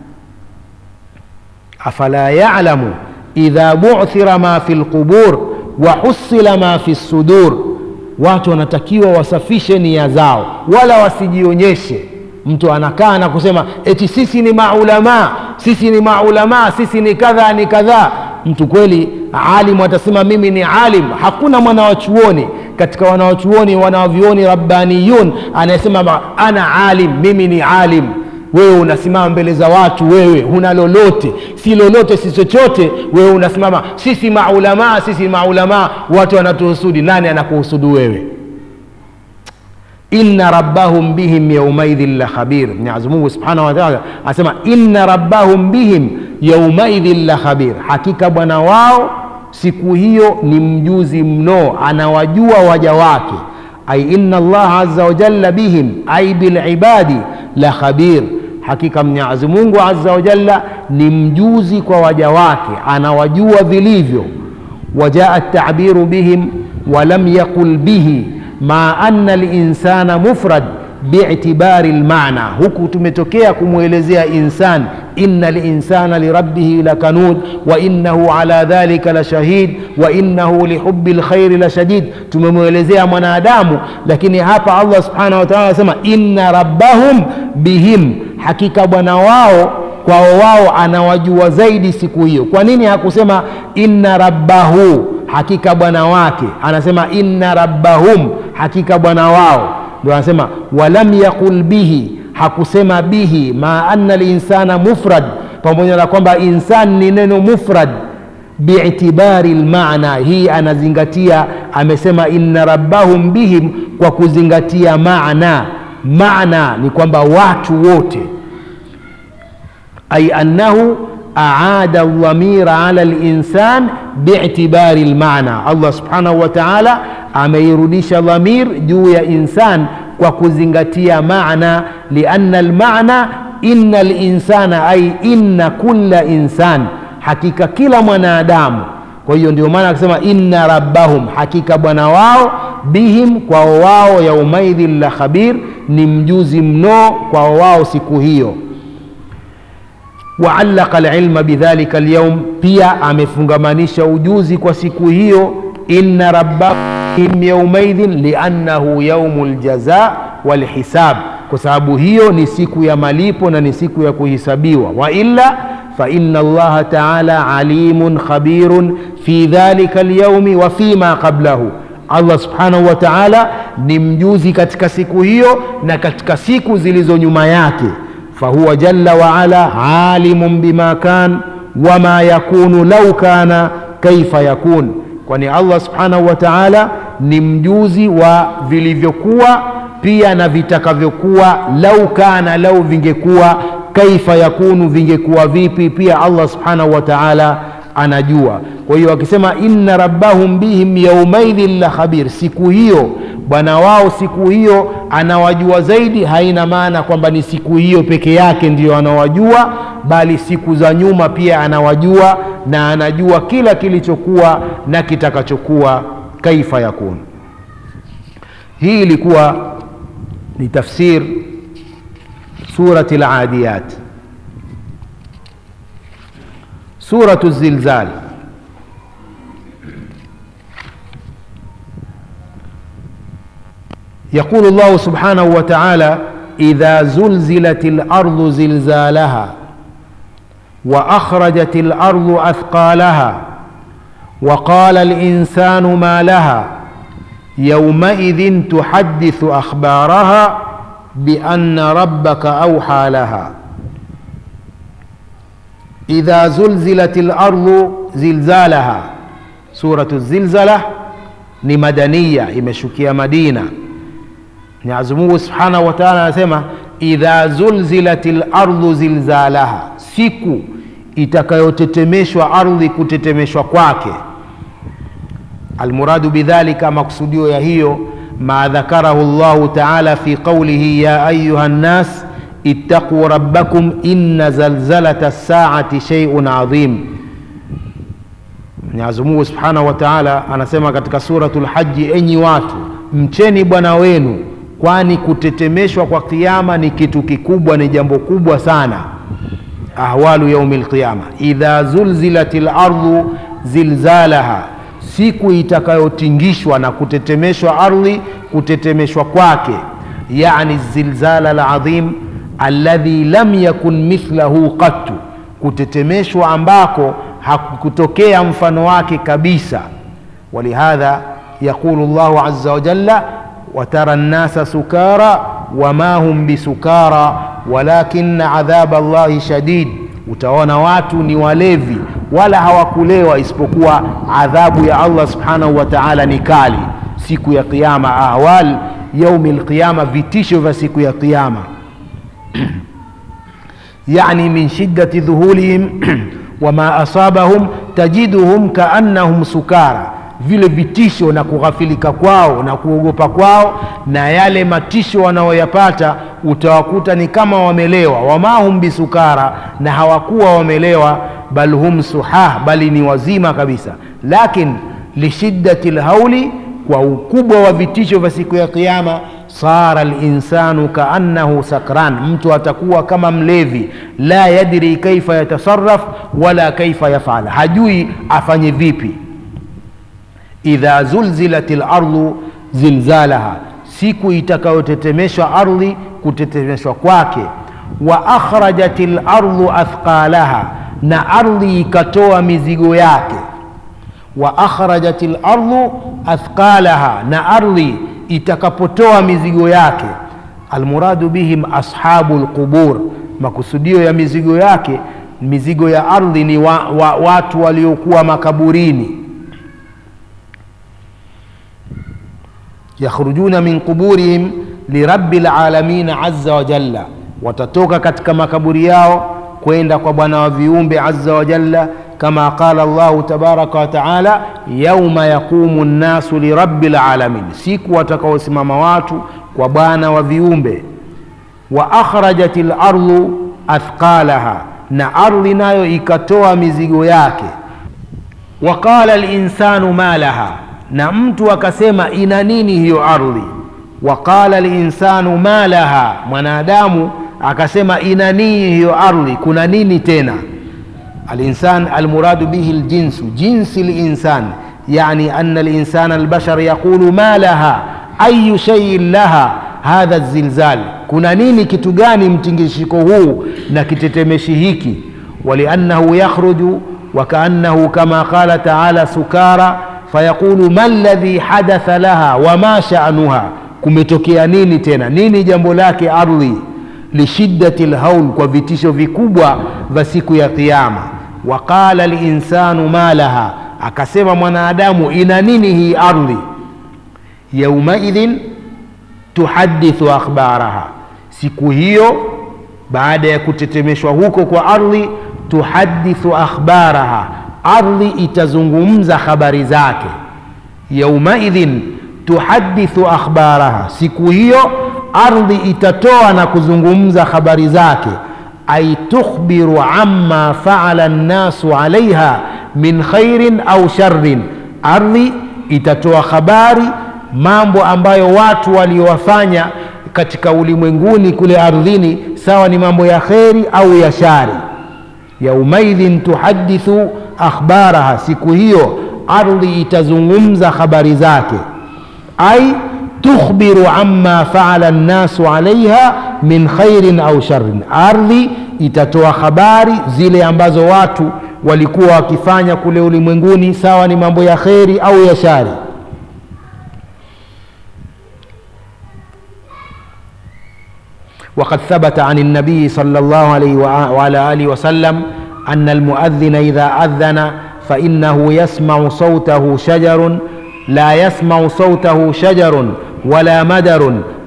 afala yalamu idha buthira ma fi lqubur wahusila ma fi lsudur watu wanatakiwa wasafishe nia zao wala wasijionyeshe mtu anakaa na kusema eti sisi ni maulamaa sisi ni maulamaa sisi ni kadha ni kadhaa mtu kweli alimu atasema mimi ni alim hakuna mwanawachuoni katika wanawachuoni wanawavyuoni rabbaniyun anayesema ana alim mimi ni alim wewe unasimama mbele za watu wewe huna lolote si lolote si chochote wewe unasimama sisi maulamaa sisi maulamaa watu wanatuhusudi nani anakuhusudu wewe inna rabbahum bihim yaumaidhin la khabir mwenyezi mungu subhanahu wataala anasema inna rabbahum bihim yaumaidhin la khabir hakika bwana wao siku hiyo ni mjuzi mno anawajua waja wake ai inna allaha aza wajalla bihim ai bilibadi la khabir hakika mwenyezi mungu aza wajalla ni mjuzi kwa waja wake anawajua vilivyo wajaa tabiru bihim walam yaqul bihi ma anna linsana mufrad biitibari lmana huku tumetokea kumwelezea insan inna linsana lirabbihi lakanud wa innahu ala dhalika lashahid wa innahu lihubi lkhairi lashadid tumemwelezea mwanadamu lakini hapa allah subhanahu wataala anasema inna rabbahum bihim hakika bwana wao kwao wao anawajua zaidi siku hiyo kwa nini hakusema inna rabbahu hakika bwana wake anasema inna rabbahum hakika bwana wao ndio anasema walam yaqul bihi hakusema bihi ma anna linsana mufrad pamoja na kwamba insan ni neno mufrad biitibari lmana hii anazingatia amesema inna rabbahum bihim kwa kuzingatia maana maana ni kwamba watu wote ay annahu aada dhamira ala linsan biitibari lmana allah subhanahu wa taala ameirudisha dhamir juu ya insan kwa kuzingatia maana lianna lmana inna linsana ay inna kulla insan hakika kila mwanadamu kwa hiyo ndio maana akisema inna rabbahum hakika bwana wao bihim kwao wao yaumaidhin la khabir ni mjuzi mno kwao wao siku hiyo waallaka alilma bidhalika alyawm pia amefungamanisha ujuzi kwa siku hiyo inna rabbahum yaumaidhin liannahu yaumu ljaza walhisab kwa sababu hiyo ni siku ya malipo na ni siku ya kuhisabiwa wailla faina allaha taala alimun khabirun fi dhalika lyaumi wa fima qablahu allah subhanahu wa taala ni mjuzi katika siku hiyo na katika siku zilizo nyuma yake fahuwa jalla waala alimun bima kan wama yakunu lau kana kaifa yakun kwani allah subhanahu wa taala ni mjuzi wa vilivyokuwa pia na vitakavyokuwa lau kana lau vingekuwa kaifa yakunu vingekuwa vipi pia allah subhanahu wa taala anajua kwa hiyo akisema inna rabbahum bihim yaumaidhin la khabir siku hiyo bwana wao siku hiyo anawajua zaidi haina maana kwamba ni siku hiyo peke yake ndiyo anawajua bali siku za nyuma pia anawajua na anajua kila kilichokuwa na kitakachokuwa kaifa yakun hii ilikuwa ni tafsir surati ladiyat suratu zilzal يقول الله سبحانه وتعالى إذا زلزلت الأرض زلزالها وأخرجت الأرض أثقالها وقال الإنسان ما لها يومئذ تحدث أخبارها بأن ربك أوحى لها إذا زلزلت الأرض زلزالها سورة الزلزلة ni madania imeshukia madina Mwenyezi Mungu Subhanahu wa Ta'ala anasema idha zulzilatil ardu zilzalaha, siku itakayotetemeshwa ardhi kutetemeshwa kwake. Almuradu bidhalika, maksudio ya hiyo ma dhakarahu Allahu Ta'ala fi qawlihi ya ayuha nnas ittaquu rabbakum inna zalzalata saati shay'un adhim. Mwenyezi Mungu Subhanahu wa Ta'ala anasema katika suratul Haji, enyi watu mcheni Bwana wenu, kwani kutetemeshwa kwa kiyama ni kitu kikubwa, ni jambo kubwa sana. Ahwalu yaumil qiyama, idha zulzilatil ardu zilzalaha, siku itakayotingishwa na kutetemeshwa ardhi, kutetemeshwa kwake, yani zilzala aladhim alladhi lam yakun mithlahu qattu, kutetemeshwa ambako hakutokea mfano wake kabisa. Walihadha yaqulu Allahu azza wa jalla watara nnasa sukara wama hum bisukara walakina adhaba Allahi shadid, utaona watu ni walevi wala hawakulewa isipokuwa adhabu ya Allah subhanahu wa ta'ala ni kali siku ya Kiyama. Ahwal yaumi lqiyama, vitisho vya siku ya Kiyama yani min shiddati dhuhulihim wama asabahum tajiduhum kaannahum sukara, vile vitisho na kughafilika kwao na kuogopa kwao na yale matisho wanaoyapata utawakuta ni kama wamelewa. Wama hum bisukara, na hawakuwa wamelewa, bal hum suhah, bali ni wazima kabisa. Lakin lishiddati lhauli, kwa ukubwa wa vitisho vya siku ya Kiyama sara linsanu kaannahu sakran, mtu atakuwa kama mlevi. La yadri kaifa yatasaraf wala kaifa yafal, hajui afanye vipi. Idha zulzilat lardu zilzalaha, siku itakayotetemeshwa ardhi kutetemeshwa kwake. Wa akhrajat lardu athqalaha, na ardhi ikatoa mizigo yake. Wa akhrajat lardu athqalaha, na ardhi itakapotoa mizigo yake. Almuradu bihim ashabu lqubur, makusudio ya mizigo yake, mizigo ya ardhi ni wa, wa, watu waliokuwa makaburini. Yakhrujuna min quburihim lirabbil alamin azza wa jalla, watatoka katika makaburi yao kwenda kwa Bwana wa viumbe azza wa jalla kama qala Allahu tabaraka wa taala, yauma yaqumu nnasu lirabbil alamin, siku watakaosimama watu kwa Bwana wa viumbe. Wa akhrajat lardu athqalaha, na ardhi nayo ikatoa mizigo yake. Wa qala linsanu ma laha, na mtu akasema ina nini hiyo ardhi. Wa qala linsanu ma laha, mwanadamu akasema ina nini hiyo ardhi, kuna nini tena Alinsan almuradu bihi ljinsu jinsi linsan, yani anna linsana albashar yaqulu ma laha ayu shaiin laha hadha zilzal, kuna nini, kitu gani mtingishiko huu na kitetemeshi hiki. Waliannahu yakhruju wakaannahu kama qala taala sukara fayaqulu ma ladhi hadatha laha wama sha'nuha, kumetokea nini tena, nini jambo lake ardhi. Lishiddati lhaul, kwa vitisho vikubwa vya siku ya Kiyama. Waqala linsanu ma laha, akasema mwanadamu ina nini hii ardhi. Yaumaidhin tuhadithu akhbaraha, siku hiyo baada ya kutetemeshwa huko kwa ardhi, tuhadithu akhbaraha, ardhi itazungumza habari zake. Yaumaidhin tuhadithu akhbaraha, siku hiyo ardhi itatoa na kuzungumza habari zake ay tukhbiru amma faala nnasu alaiha min khairin au sharrin, ardhi itatoa habari mambo ambayo watu waliowafanya katika ulimwenguni kule ardhini, sawa ni mambo ya kheri au ya shari. Yaumaidhin tuhadithu akhbaraha, siku hiyo ardhi itazungumza habari zake. Ai tukhbiru amma faala nnasu alaiha min khairin au sharrin, ardhi itatoa habari zile ambazo watu walikuwa wakifanya kule ulimwenguni, sawa ni mambo ya kheri au ya shari. Waqad thabata an nabiyi sallallahu alayhi wa ala alihi wasallam anna almuadhina idha adhana fa innahu yasmau sautahu shajarun la yasmau sautahu shajarun wala madarun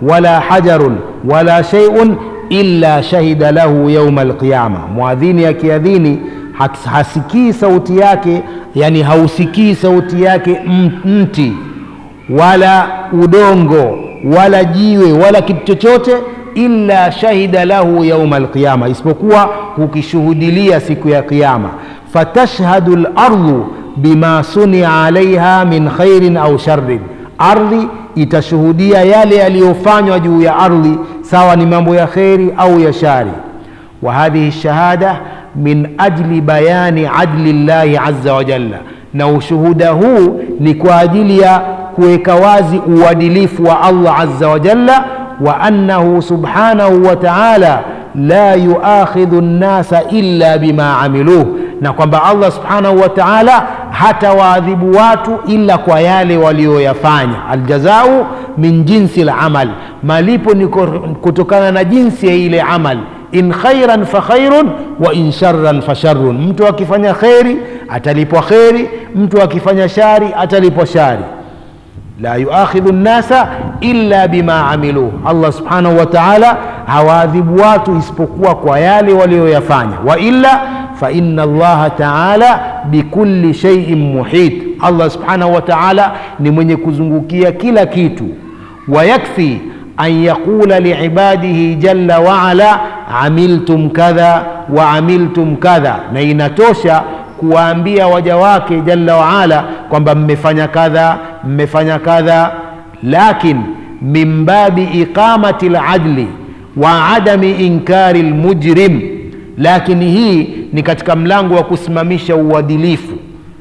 wala hajarun wala shay'un illa shahida lahu yauma alqiyama. Mwadhini akiadhini hasikii sauti yake, yani hausikii sauti yake mti wala udongo wala jiwe wala kitu chochote, illa shahida lahu yauma alqiyama, isipokuwa hukishuhudilia siku ya Kiyama. Fatashhadu lardhu bima sunia alaiha min khairin au sharrin, ardhi itashuhudia yale yaliyofanywa juu ya ardhi, sawa ni mambo ya kheri au ya shari. Wa hadhihi shahada min ajli bayani adli llahi azza wa jalla, na ushuhuda huu ni kwa ajili ya kuweka wazi uadilifu wa Allah azza wa jalla, wa annahu subhanahu wa ta'ala la yuakhidhu nnasa illa bima amiluh, na kwamba Allah subhanahu wa ta'ala hatawaadhibu watu illa kwa yale walioyafanya. Aljazau min jinsi lamal, malipo ni kutokana na jinsi ya ile amal. In khairan fa khairun wa in sharran fa sharrun, mtu akifanya kheri atalipwa kheri, mtu akifanya shari atalipwa shari. La yuakhidhu nnasa illa bima amiluh, Allah subhanahu wa ta'ala hawaadhibu watu isipokuwa kwa yale walioyafanya. Wa illa fa inna Allaha ta'ala bikulli shay'in muhit, Allah subhanahu wa ta'ala ni mwenye kuzungukia kila kitu. Wa yakfi an yaqula liibadihi jalla wa ala amiltum kadha wa amiltum kadha, na inatosha kuwaambia waja wake jalla wa ala kwamba mmefanya kadha mmefanya kadha, lakin min babi iqamati ladli wa adami inkari lmujrim, lakini hii ni katika mlango wa kusimamisha uadilifu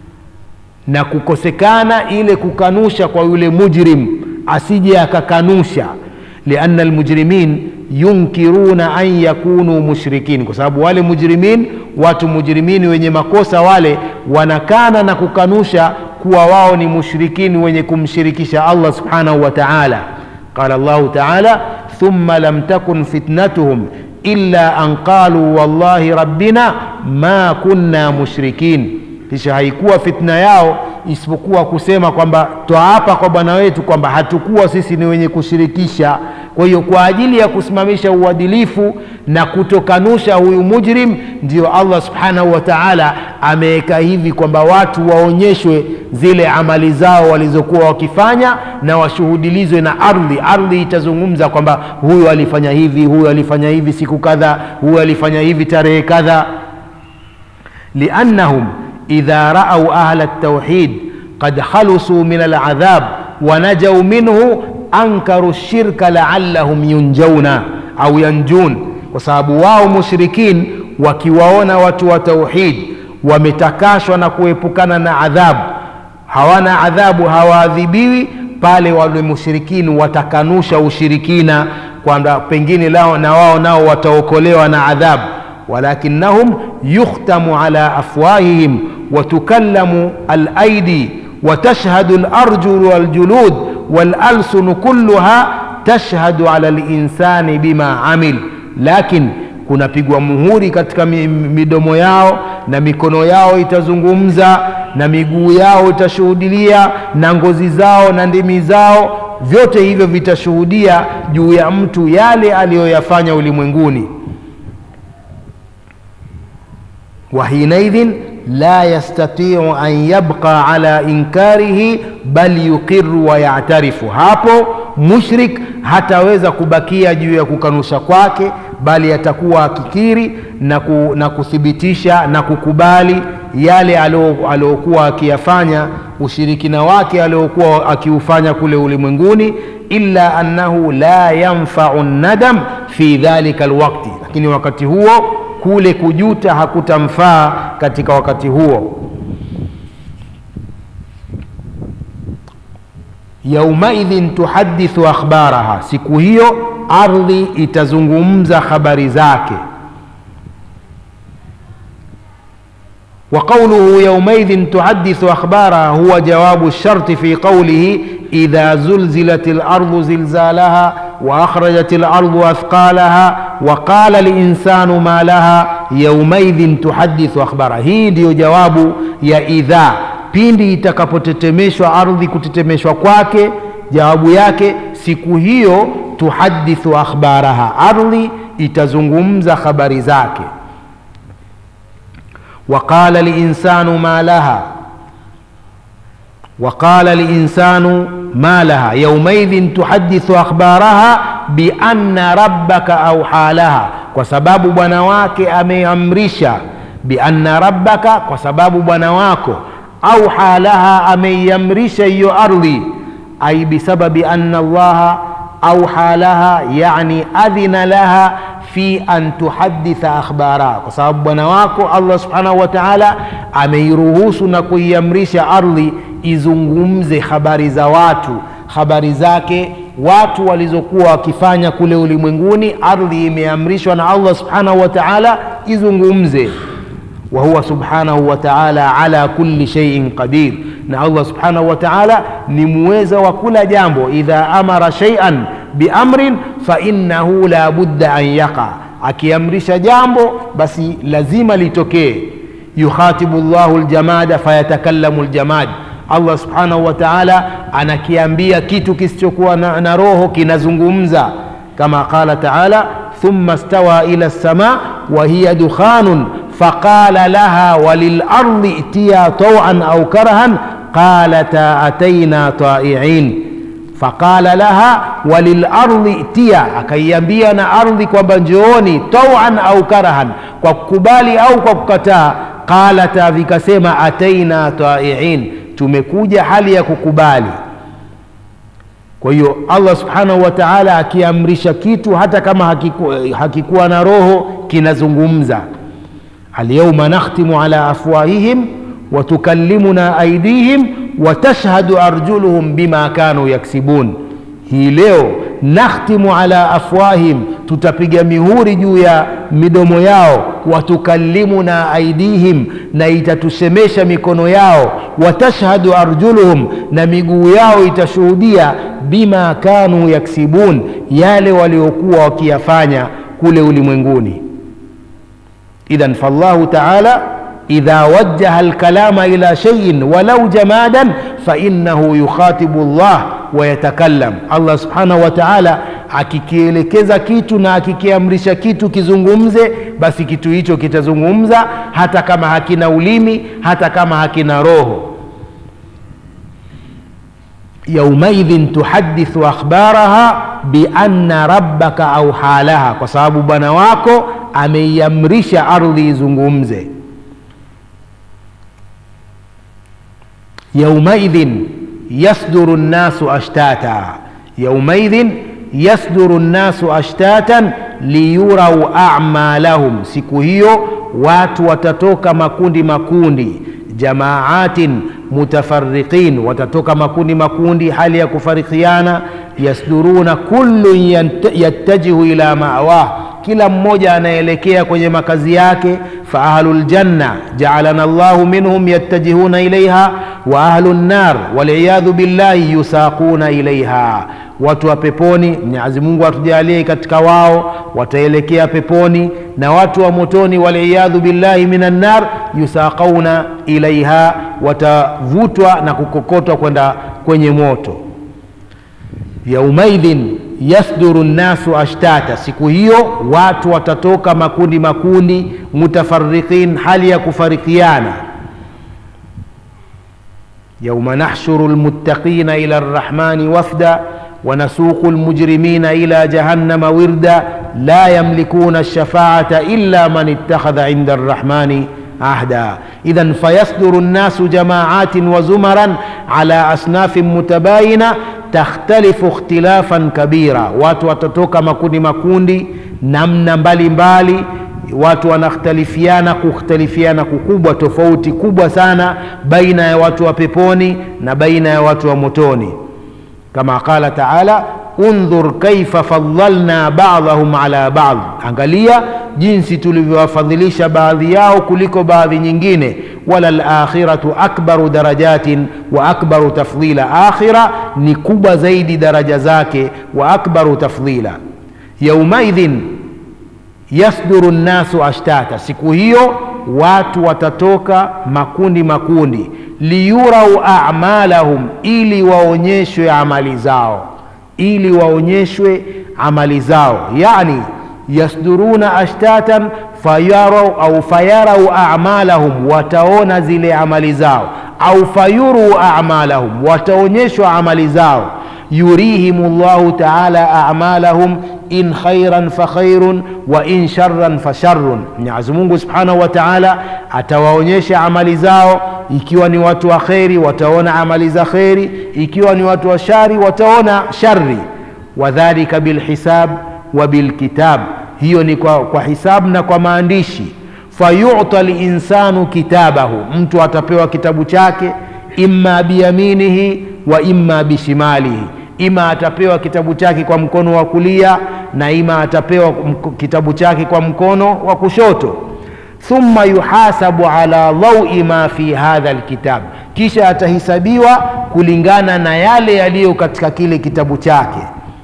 na kukosekana ile kukanusha kwa yule mujrim, asije akakanusha. Lianna almujrimin yunkiruna an yakunu mushrikin, kwa sababu wale mujrimin, watu mujrimini wenye makosa wale wanakana na kukanusha kuwa wao ni mushrikini wenye kumshirikisha Allah subhanahu wa ta'ala. Qala Allahu ta'ala thumma lam takun fitnatuhum illa an qalu wallahi rabbina ma kunna mushrikin, kisha haikuwa fitna yao isipokuwa kusema kwamba twaapa kwa bwana wetu kwamba hatukuwa sisi ni wenye kushirikisha. Kwa hiyo kwa ajili ya kusimamisha uadilifu na kutokanusha huyu mujrim, ndio Allah subhanahu wa ta'ala ameweka hivi kwamba watu waonyeshwe zile amali zao walizokuwa wakifanya na washuhudilizwe na ardhi. Ardhi itazungumza kwamba huyu alifanya hivi, huyu alifanya hivi siku kadha, huyu alifanya hivi tarehe kadha. liannahum idha raau ahla ltauhid qad khalusuu min aladhab wa najau minhu ankaru shirka laallahum yunjauna au yanjun, kwa sababu wao mushrikin wakiwaona watu wa tauhid wametakashwa na kuepukana na adhabu, hawana adhabu, hawaadhibiwi pale wale mushrikini watakanusha ushirikina kwamba pengine lao na wao nao wataokolewa na adhabu. walakinnahum yukhtamu ala afwahihim watukallamu alaidi watashhadu alarjulu waljulud walalsunu kulluha tashhadu ala linsani bima amil, lakin kunapigwa muhuri katika midomo yao na mikono yao itazungumza na miguu yao itashuhudilia na ngozi zao na ndimi zao, vyote hivyo vitashuhudia juu ya mtu yale aliyoyafanya ulimwenguni. wa hinaidhin la yastatiu an yabqa ala inkarihi bal yuqiru wa yatarifu, hapo mushrik hataweza kubakia juu ya kukanusha kwake, bali atakuwa akikiri na, ku, na kuthibitisha na kukubali yale aliokuwa akiyafanya, ushirikina wake aliokuwa akiufanya kule ulimwenguni. illa annahu la yanfau nadam fi dhalika alwaqti, lakini wakati huo kule kujuta hakutamfaa katika wakati huo. yaumaidhin tuhadithu akhbaraha, siku hiyo ardhi itazungumza habari zake. wa qawluhu yaumaidhin tuhadithu akhbaraha huwa jawabu sharti fi qawlihi idha zulzilat lardu zilzalaha wa akhrajat lardu athqalaha wa qala linsanu ma laha yaumaidhin tuhadithu akhbaraha. Hii ndiyo jawabu ya idha pindi itakapotetemeshwa ardhi, kutetemeshwa kwake, jawabu yake siku hiyo tuhadithu akhbaraha, ardhi itazungumza habari zake. Waqala linsanu ma laha waqala linsanu ma laha yaumaidhin tuhadithu akhbaraha bianna rabbaka auha laha, kwa sababu bwana wake ameamrisha. Bianna rabbaka, kwa sababu bwana wako auha laha, ameiamrisha hiyo ardhi. Ai bisababi anna Allaha auha laha, yani adhina laha fi an tuhaditha akhbaraha, kwa sababu bwana wako Allah subhanahu wa ta'ala ameiruhusu na kuiamrisha ardhi izungumze habari za watu, habari zake watu walizokuwa wakifanya kule ulimwenguni. Ardhi imeamrishwa na Allah subhanahu wa ta'ala izungumze. Wa huwa subhanahu wa ta'ala ala kulli shay'in qadir, na Allah subhanahu wa ta'ala ni muweza wa kula jambo. Idha amara shay'an biamrin fa innahu la budda an yaqa, akiamrisha jambo basi lazima litokee. Yukhatibu llahu ljamada fayatakallamu ljamad Allah subhanahu wa ta'ala anakiambia kitu kisichokuwa na, na roho kinazungumza, kama qala ta'ala thumma stawa ila lsama wa hiya dukhanun faqala laha walilardi itiya tawan au karahan qalata ataina taiin faqala laha walilardi itiya, akaiambia na ardhi kwamba njooni, tawan au karahan, kwa kukubali au kwa kukataa. Qalata, vikasema ataina taiin tumekuja hali ya kukubali. Kwa hiyo Allah subhanahu wa ta'ala akiamrisha kitu hata kama hakiku, hakikuwa na roho kinazungumza. Alyawma nakhtimu ala afwahihim wa tukallimuna aydihim wa tashhadu arjuluhum bima kanu yaksibun. Hii leo nakhtimu ala afwahim, tutapiga mihuri juu ya midomo yao. Watukallimuna aidihim, na itatusemesha mikono yao. Watashhadu arjuluhum, na miguu yao itashuhudia. Bima kanu yaksibun, yale waliokuwa wakiyafanya kule ulimwenguni. Idhan fallahu taala idha wajjaha alkalama ila shay'in walau jamadan fa innahu yukhatibu Allah wa yatakallam. Allah subhanahu wa ta'ala akikielekeza kitu na akikiamrisha kitu kizungumze, basi kitu hicho kitazungumza, hata kama hakina ulimi, hata kama hakina roho. Yaumaidhin tuhadithu akhbaraha bianna rabbaka auha laha, kwa sababu bwana wako ameiamrisha ardhi izungumze. yaumaidhin yasduru nnasu ashtata, yaumaidhin yasduru nnasu ashtatan liyurau amalahum, siku hiyo watu watatoka makundi makundi, jamaatin mutafarriqin, watatoka makundi makundi hali ya kufarikiana. Yasduruna kullun yattajihu ila mawah, kila mmoja anaelekea kwenye makazi yake. Fa ahlu ljanna jaalana llahu minhum yattajihuna ilaiha wa ahlu nnar waliyadhu billahi yusaquna ilaiha, watu wa peponi, Mwenyezi Mungu atujalie katika wao, wataelekea peponi, na watu wa motoni, waliyadhu billahi minan nar yusaqauna ilaiha, watavutwa na kukokotwa kwenda kwenye moto. Yaumaidhin yasduru nnasu ashtata, siku hiyo watu watatoka makundi makundi, mutafarriqin, hali ya kufarikiana. Yauma nahshuru lmuttaqina ila rrahmani wafda wa nasuqu lmujrimina ila jahannama wirda la yamlikuna lshafaata illa man ittakhadha inda rrahmani ahda idhan fayasduru nnasu jamaatin wa zumaran ala asnafin mutabayina takhtalifu ikhtilafan kabira, watu watatoka makundi makundi namna mbalimbali mbali. Watu wanakhtalifiana kukhtalifiana kukubwa, tofauti kubwa sana baina ya watu wa peponi na baina ya watu wa motoni, kama qala taala undhur kaifa faddalna ba'dahum ala ba'd, angalia jinsi tulivyowafadhilisha baadhi yao kuliko baadhi nyingine. Wala lakhiratu akbaru darajatin wa akbaru tafdhila, akhira ni kubwa zaidi daraja zake, wa akbaru tafdhila. Yaumaidhin yasduru nnasu ashtata, siku hiyo watu watatoka makundi makundi, liyurau a'malahum, ili waonyeshwe amali zao ili waonyeshwe amali zao yani yasduruna ashtatan fayarau au fayarau amalahum wataona zile amali zao au fayuru amalahum wataonyeshwa amali zao yurihim llahu taala amalahum in khairan fa khairun wa in sharran fa sharrun mwenyezi mungu subhanahu wa taala atawaonyesha amali zao ikiwa ni watu wa kheri wataona amali za kheri ikiwa ni watu wa shari wataona shari wadhalika bilhisab wa bilkitab hiyo ni kwa, kwa hisabu na kwa maandishi fayuta linsanu kitabahu mtu atapewa kitabu chake imma biyaminihi wa imma bishimalihi ima atapewa kitabu chake kwa mkono wa kulia na ima atapewa kitabu chake kwa mkono wa kushoto thumma yuhasabu ala dhaui ma fi hadha lkitab kisha atahisabiwa kulingana na yale yaliyo katika kile kitabu chake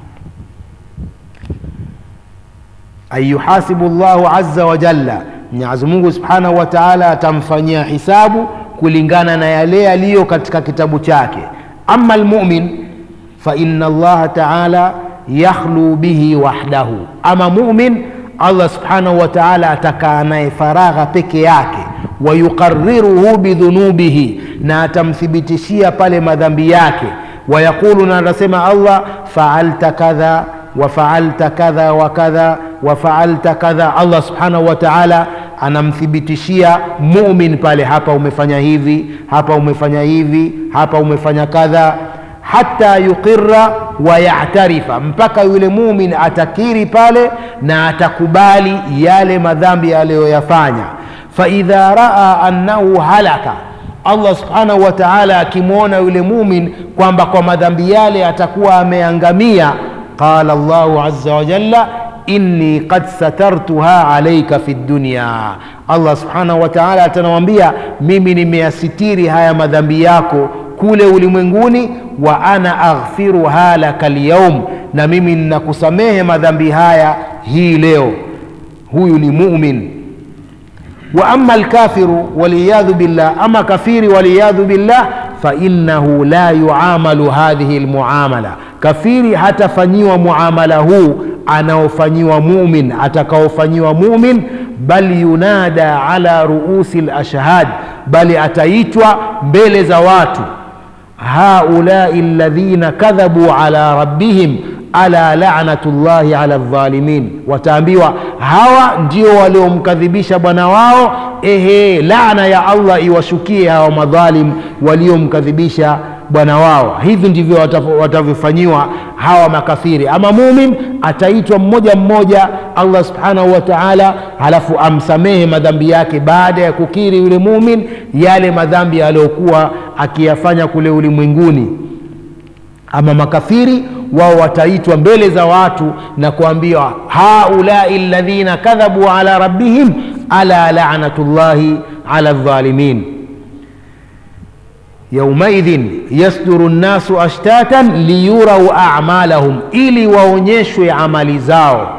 an yuhasibu llahu aza wa jalla mwenyezi mungu subhanahu wa taala atamfanyia hisabu kulingana na yale yaliyo katika kitabu chake ama lmumin faina allaha taala yakhlu bihi wahdahu ama mumin allah subhanahu wa taala atakaa naye faragha peke yake wayuqariruhu bidhunubihi na atamthibitishia pale madhambi yake wayaqulu na atasema allah faalta kadha wafaalta kadha wa kadha wafaalta kadha allah subhanahu wa taala anamthibitishia mumin pale hapa umefanya hivi hapa umefanya hivi hapa umefanya kadha hata yuqira wa yatarifa mpaka yule mumin atakiri pale na atakubali yale madhambi aliyoyafanya faidha raa annahu halaka allah subhanahu wa taala akimwona yule mumin kwamba kwa madhambi yale atakuwa ameangamia qala llahu aza wajalla inni qad satartuha alaika fi dunya allah subhanahu wa taala atanawambia mimi nimeyasitiri haya madhambi yako kule ulimwenguni wa ana aghfiruha laka lyaum na mimi ninakusamehe madhambi haya hii leo huyu ni mumin wa ama lkafiru waliyadhu billah ama kafiri waliyadhu billah fainahu la yuamalu hadhihi lmuamala kafiri hatafanyiwa muamala huu anaofanyiwa mumin atakaofanyiwa mumin bal yunada ala ruusi lashhad bali ataitwa mbele za watu haulai ladhina kadhabu ala rabbihim ala lanatu llahi ala dhalimin wataambiwa hawa ndio waliomkadhibisha bwana wao ehe laana ya allah iwashukie hawa madhalim waliomkadhibisha bwana wao hivi ndivyo watavyofanyiwa hawa makafiri ama mumin ataitwa mmoja mmoja allah subhanahu wa taala halafu amsamehe madhambi yake baada ya kukiri yule mumin yale madhambi aliyokuwa akiyafanya kule ulimwenguni ama makafiri wao wataitwa mbele za watu na kuambiwa haulai ladhina kadhabu ala rabbihim ala lanatu llahi ala dhalimin yaumaidhin yasduru nnasu ashtatan liyurau amalahum ili waonyeshwe amali zao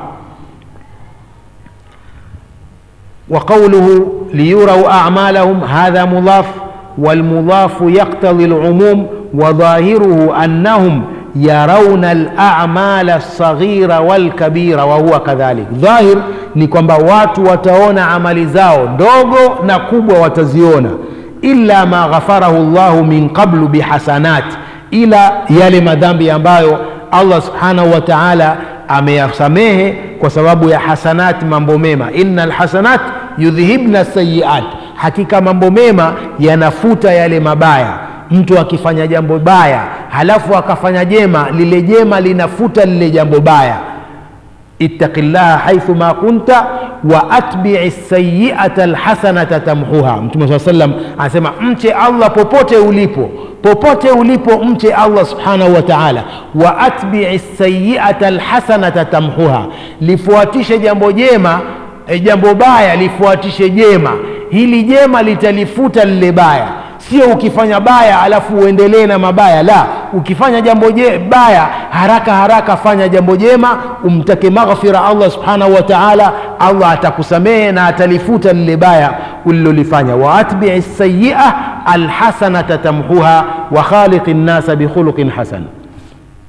وقوله ليروا أعمالهم هذا مضاف والمضاف يقتضي العموم وظاهره أنهم يرون الأعمال الصغيرة والكبيرة وهو كذلك ظاهر ni kwamba watu wataona amali zao ndogo na kubwa wataziona illa ma ghafarahu llahu min qablu bihasanat ila yale madhambi ambayo allah subhanahu wa taala ameyasamehe kwa sababu ya hasanati mambo mema inna lhasanat yudhhibna sayiat hakika mambo mema yanafuta yale mabaya mtu akifanya jambo baya halafu akafanya jema lile jema linafuta lile jambo baya ittaqi llaha haithu ma kunta wa atbii sayiata lhasanata tamhuha mtume saa salam anasema mche allah popote ulipo popote ulipo mche allah subhanahu wa taala wa atbii sayiata lhasanata tamhuha lifuatishe jambo jema e, jambo baya lifuatishe jema hili jema litalifuta lile baya sio ukifanya baya alafu uendelee na mabaya la ukifanya jambo je, baya haraka haraka fanya jambo jema umtake maghfira allah subhanahu wa taala allah atakusamehe na atalifuta lile baya ulilolifanya waatbii sayia alhasanata tamhuha wa khaliqi nnasa bikhuluqin hasan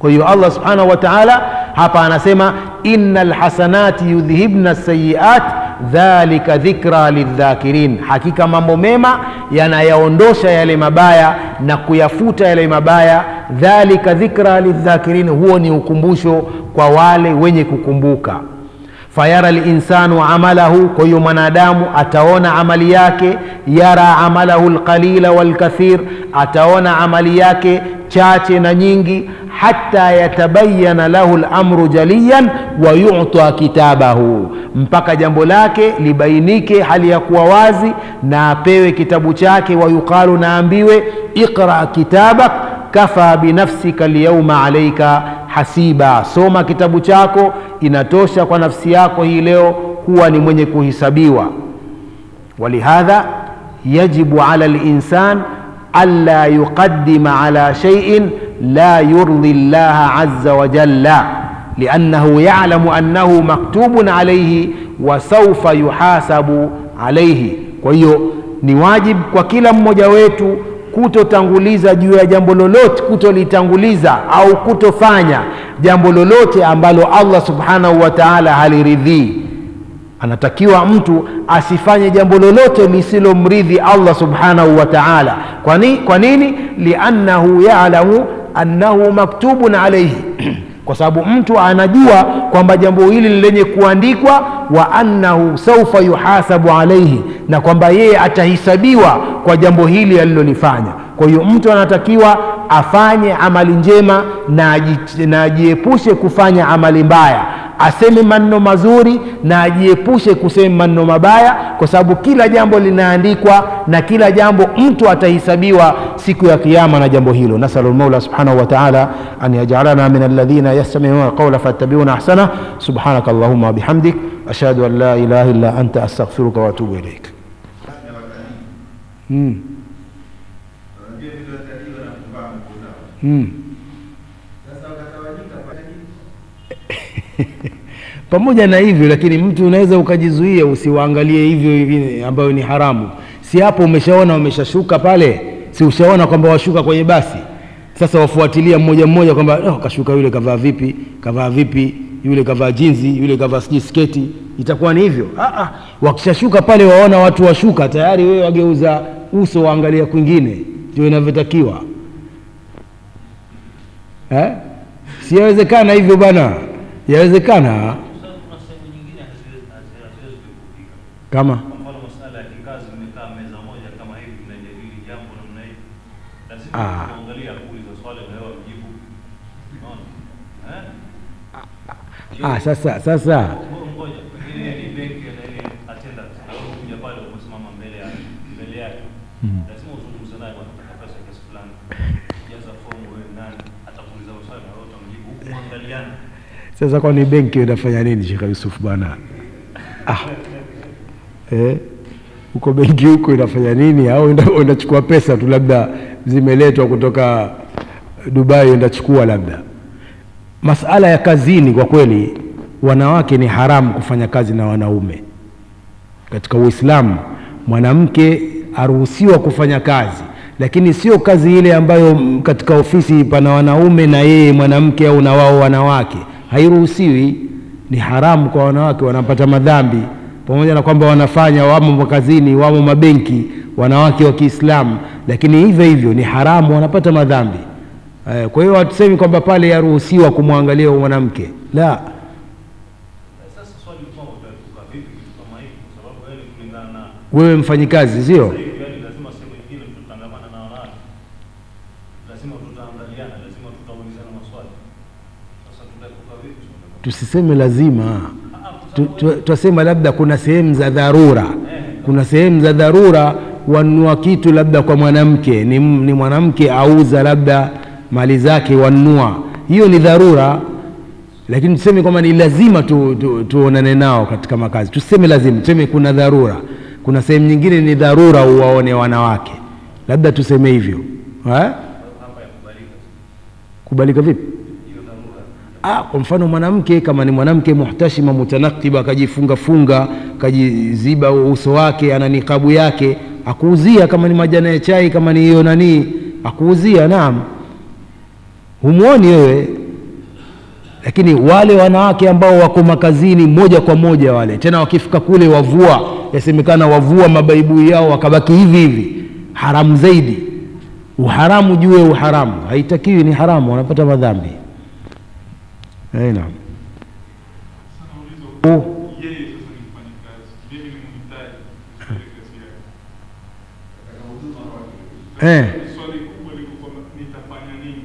kwa hiyo allah subhanahu wa taala hapa anasema ina lhasanati yudhhibna sayiat dhalika dhikra lildhakirin hakika mambo mema yanayaondosha yale mabaya na kuyafuta yale mabaya dhalika dhikra lildhakirin huo ni ukumbusho kwa wale wenye kukumbuka fayara linsanu amalahu kwa hiyo mwanadamu ataona amali yake yara amalahu lqalila walkathir ataona amali yake chache na nyingi hata yatabayana lahu lamru jaliyan wa yuta kitabahu mpaka jambo lake libainike hali ya kuwa wazi na apewe kitabu chake wayuqalu naambiwe iqra kitabak kafa binafsika lyauma alaika hasiba soma kitabu chako inatosha kwa nafsi yako hii leo kuwa ni mwenye kuhisabiwa walihadha yajibu ala linsan alla yuqadima ala shaiin la yurdi llaha aza wajalla liannahu yalamu annahu maktubun alaihi wa saufa yuhasabu alaihi kwa hiyo ni wajibu kwa kila mmoja wetu kutotanguliza juu ya jambo lolote kutolitanguliza au kutofanya jambo lolote ambalo allah subhanahu wa taala haliridhii anatakiwa mtu asifanye jambo lolote lisilomridhi allah subhanahu wa taala kwa, ni, kwa nini liannahu yalamu annahu maktubun alaihi kwa sababu mtu anajua kwamba jambo hili ni lenye kuandikwa wa annahu saufa yuhasabu alaihi na kwamba yeye atahisabiwa kwa jambo hili alilolifanya kwa hiyo mtu anatakiwa afanye amali njema na ajiepushe kufanya amali mbaya aseme maneno mazuri na ajiepushe kusema maneno mabaya kwa sababu kila jambo linaandikwa na kila jambo mtu atahisabiwa siku ya kiama na jambo hilo nasalu lmaula subhanahu wataala an yajalana min alladhina yastamiuna alqaula fayattabiuna ahsana subhanaka allahuma wabihamdik ashhadu an la ilaha illa anta astaghfiruka waatubu ilaik mm. mm. pamoja na hivyo lakini mtu unaweza ukajizuia usiwaangalie hivyo hivi ambayo ni haramu si hapo umeshaona wameshashuka pale si ushaona kwamba washuka kwenye basi sasa wafuatilia mmoja mmoja kwamba oh, kashuka yule kavaa vipi kavaa vipi yule kavaa jinzi yule kavaa sijui sketi itakuwa ni hivyo ah, ah. wakishashuka pale waona watu washuka tayari wewe wageuza uso waangalia kwingine ndio inavyotakiwa eh? siyawezekana hivyo bana yawezekana kama Kwa mfano masala ya kikazi, mmekaa meza moja kama hivi, mnajadili jambo namna hii, lazima Ah. kuangalia kuuliza swali na wewe mjibu. Unaona? Eh? ah, sasa sasa Ngo- Ngoja, ile ni benki na ile attendant, na wewe kuja pale umesimama mbele ya mbele yake, lazima uzungumze naye, bwana, nataka pesa kiasi fulani, jaza fomu, wewe nani, atakuuliza maswali na wewe utamjibu, huku mwangaliana. sasa kwani benki inafanya nini Sheikh Yusuf bwana ah. eh? huko benki huko inafanya nini au enda- unachukua pesa tu labda zimeletwa kutoka dubai endachukua labda masala ya kazini kwa kweli wanawake ni haramu kufanya kazi na wanaume katika uislamu mwanamke aruhusiwa kufanya kazi lakini sio kazi ile ambayo mm, katika ofisi pana wanaume na yeye mwanamke au na wao wanawake hairuhusiwi ni haramu kwa wanawake wanapata madhambi pamoja na kwamba wanafanya wamo makazini wamo mabenki wanawake wa kiislamu lakini hivyo hivyo ni haramu wanapata madhambi Eh, kwa hiyo hatusemi kwamba pale yaruhusiwa kumwangalia huyo mwanamke la Sasa swali kwamba utaepuka vipi kitu kama hivi, kwa sababu yaani kulingana na wewe mfanyikazi sio Sasa hivi yani lazima sehemu nyingine tutatangamana na wanawake, lazima tutaangaliana, lazima tutaulizana maswali. Sasa tutaepuka vipi swala kama tusiseme lazima Ah, ah, kwa Tu- sababu tu- twasema labda kuna sehemu za dharura kuna sehemu za dharura wanunua kitu labda kwa mwanamke ni, m- ni mwanamke auza labda mali zake wanunua hiyo ni dharura lakini tuseme kwamba ni lazima tu, tu, tuonane nao katika makazi tuseme lazima tuseme kuna dharura kuna sehemu nyingine ni dharura uwaone wanawake labda tuseme hivyo eh? hapa yakubalika kubalika vipi hiyo dharura. Ah, kwa mfano mwanamke kama ni mwanamke muhtashima mutanakiba akajifunga funga akajiziba uso wake ana nikabu yake akuuzia kama ni majani ya chai kama ni hiyo nani akuuzia naam humwoni wewe lakini wale wanawake ambao wako makazini moja kwa moja wale tena wakifika kule wavua yasemekana wavua mabaibui yao wakabaki hivi hivi haramu zaidi uharamu juu ya uharamu haitakiwi ni haramu wanapata madhambi Eh, naam Sana ulizo Oh, yeye sasa ni mfanyikazi, mimi ni mhitaji katika kazi yake. eh, Swali kubwa liko kwamba nitafanya nini?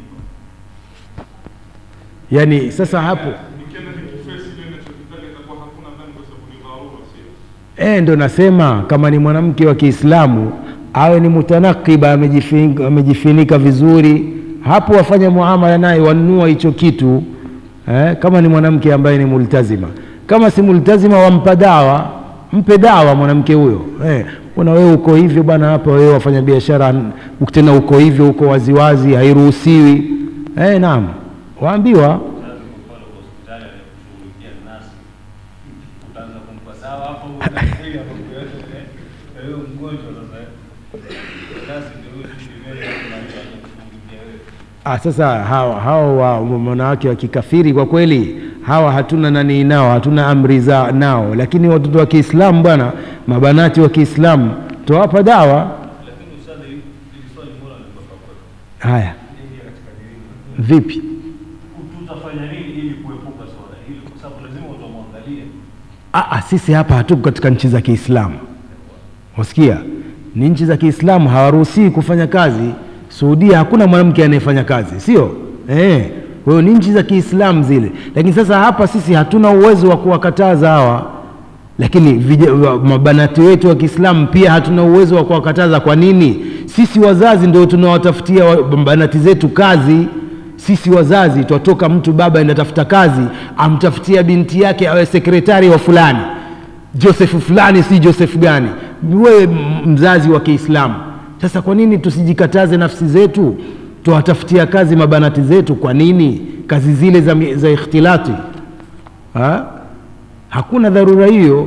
yani sasa hapo Nikienda nikifesi ile ninachokitaka itakuwa hakuna dhambi kwa sababu ni dharura, sio? eh, ndo nasema kama ni mwanamke wa Kiislamu awe ni mutanakiba amejifinika, amejifinika vizuri, hapo wafanye muamala naye, wanunua hicho kitu eh, kama ni mwanamke ambaye ni multazima. Kama si multazima, wampa dawa, mpe dawa mwanamke huyo eh, una wewe uko hivyo bwana, hapa wewe wafanya biashara tena uko hivyo, uko waziwazi, hairuhusiwi eh, naam, waambiwa Sasa kwa mfano kwa hospitali anakushughulikia nasi, utaanza kumpa dawa hapo ili akueleze wewe mgonjwa sasa. Nasi ndio huyo mbele anakushughulikia wewe. Ah, sasa hawa hawa wa wanawake wa kikafiri kwa kweli hawa hatuna nani nao, hatuna amri za nao, lakini watoto wa Kiislamu bwana, mabanati wa Kiislamu tuwapa dawa. Lakini ustadhi, hili swali mbona limetoka kwetu? Haya, Ingia katika dini. vipi? Tutafanya nini ili kuepuka swala hili? Kwa sababu lazima utamwangalia. Ah, ah, sisi hapa hatuko katika nchi za Kiislamu, wasikia? Ni nchi za Kiislamu hawaruhusiwi kufanya kazi. Saudia hakuna mwanamke anayefanya kazi, sio eh? Kwa hiyo ni nchi za Kiislamu zile, lakini sasa hapa sisi hatuna uwezo wa kuwakataza hawa, lakini vija, wa- mabanati wetu wa Kiislamu pia hatuna uwezo wa kuwakataza. Kwa nini? Sisi wazazi ndio tunawatafutia wa- banati zetu kazi sisi wazazi twatoka mtu baba enda tafuta kazi amtafutia binti yake awe sekretari wa fulani josefu fulani si josefu gani wewe m- mzazi wa kiislamu sasa kwa nini tusijikataze nafsi zetu tuwatafutia kazi mabanati zetu kwa nini kazi zile za, mi- za ikhtilati ha? hakuna dharura hiyo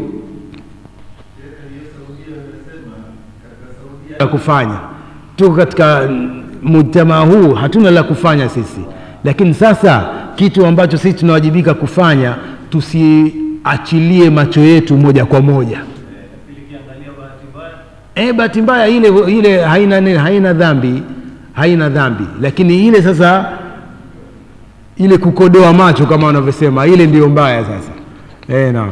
la kufanya tuko katika mm, mujtamaa huu hatuna la kufanya sisi lakini sasa kitu ambacho sisi tunawajibika kufanya tusiachilie macho yetu moja kwa moja Lakini kiangalia bahati mbaya e, bahati mbaya ile ile haina nini, haina dhambi haina dhambi lakini ile sasa ile kukodoa macho kama wanavyosema ile ndiyo mbaya sasa e, naam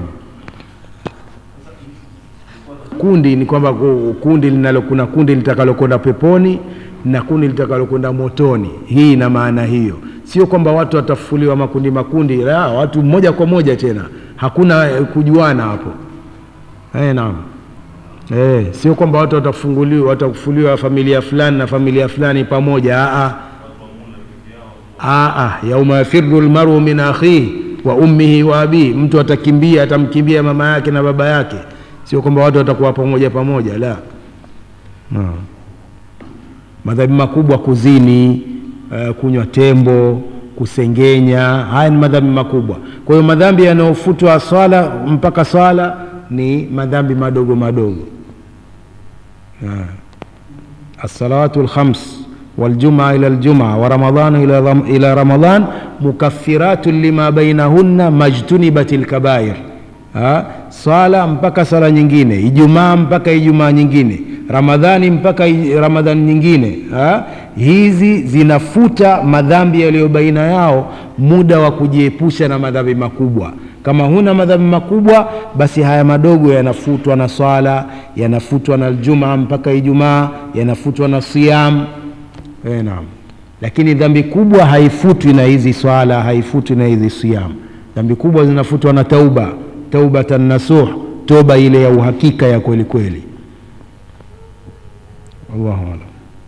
kundi ni kwamba ku- kundi linalo kuna kundi litakalokwenda peponi na kundi litakalokwenda motoni hii ina maana hiyo sio kwamba watu watafufuliwa makundi makundi la watu moja kwa moja tena hakuna eh, kujuana hapo eh, naam eh, sio kwamba watu watafunguliwa watafufuliwa familia fulani na familia fulani pamoja Aa. Aa, yauma yafiru lmaru min akhihi wa ummihi wa abihi, mtu atakimbia atamkimbia mama yake na baba yake, sio kwamba watu watakuwa pamoja pamoja, la no. Madhambi makubwa kuzini, uh, kunywa tembo, kusengenya, haya ni madhambi makubwa. Kwa hiyo madhambi yanayofutwa swala mpaka swala ni madhambi madogo madogo. Ah. الصلوات الخمس والجمعة إلى الجمعة ورمضان إلى رم- إلى رمضان مكفرات لما بينهن ما اجتنبت الكبائر ha? swala mpaka swala nyingine ijumaa mpaka ijumaa nyingine ramadhani mpaka i- ramadhani nyingine ha? hizi zinafuta madhambi yaliyo baina yao muda wa kujiepusha na madhambi makubwa kama huna madhambi makubwa basi haya madogo yanafutwa na swala yanafutwa na jumaa mpaka ijumaa yanafutwa na siyam e, naam lakini dhambi kubwa haifutwi na hizi swala haifutwi na hizi siyam dhambi kubwa zinafutwa na tauba taubatan nasuh toba ile ya uhakika ya kweli kweli wallahu alam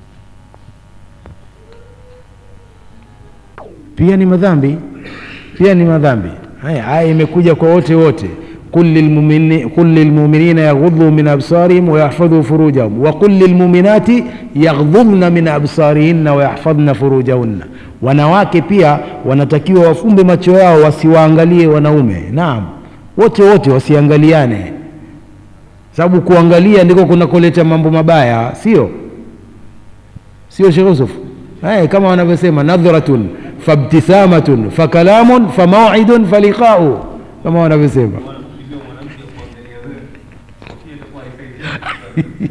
pia ni madhambi pia ni madhambi haya haya imekuja kwa wote wote قل للمؤمنين قل للمؤمنين يغضوا من أبصارهم ويحفظوا فروجهم وقل للمؤمنات يغضضن من أبصارهن ويحفظن فروجهن wanawake pia wanatakiwa wafumbe macho yao wasiwaangalie wanaume naam wote wote wasiangaliane sababu kuangalia ndiko kunakoleta mambo mabaya sio sio Sheikh Yusuf eh, kama wanavyosema nadhratun fabtithamatun fakalamun famawidun faliqau kama wanavyosema Wanakupigia mwanamke kuangalia wewe. Hiyo itakuwa haifai.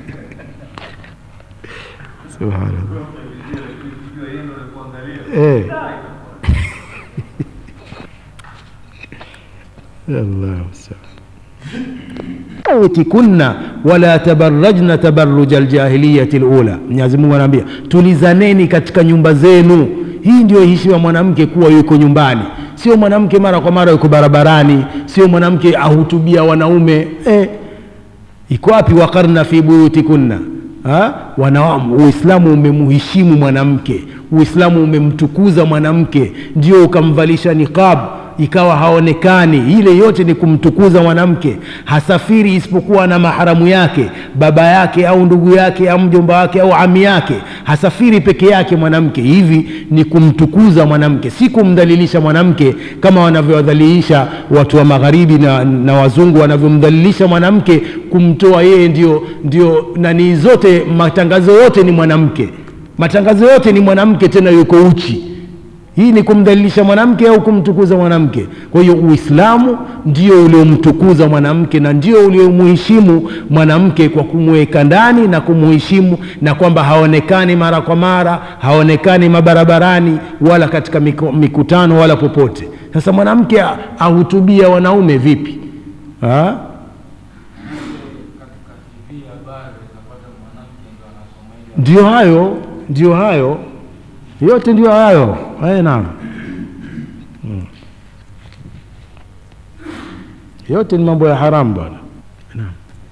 subhanallah Ukijua yeye ndo anakuangalia. eh. الله kunna wala tabarrajna tabarruja aljahiliyati alula. Mwenyezi Mungu anaambia tulizaneni katika nyumba zenu. Hii ndio heshima mwanamke kuwa yuko nyumbani, sio mwanamke mara kwa mara yuko barabarani, sio mwanamke ahutubia wanaume eh. Iko wapi? waqarna fi buyutikunna Ha? Wana, Uislamu umemuheshimu mwanamke, Uislamu umemtukuza mwanamke, ndio ukamvalisha niqab ikawa haonekani. Ile yote ni kumtukuza mwanamke. Hasafiri isipokuwa na maharamu yake, baba yake au ndugu yake au mjomba wake au ami yake. Hasafiri peke yake mwanamke. Hivi ni kumtukuza mwanamke, si kumdhalilisha mwanamke kama wanavyowadhalilisha watu wa magharibi na, na wazungu wanavyomdhalilisha mwanamke, kumtoa yeye ndio, ndio nani zote, matangazo yote ni mwanamke, matangazo yote ni mwanamke, tena yuko uchi hii ni kumdhalilisha mwanamke au kumtukuza mwanamke? Kwa hiyo Uislamu ndio uliomtukuza mwanamke na ndio uliomuheshimu mwanamke kwa kumweka ndani na kumuheshimu, na kwamba haonekani mara kwa mara, haonekani mabarabarani wala katika miku- mikutano wala popote. Sasa mwanamke a- ahutubia wanaume vipi ha? Ndio hayo, ndio hayo yote ndio hayo haya, naam. Mm. Yote ni mambo ya haramu bwana. Naam.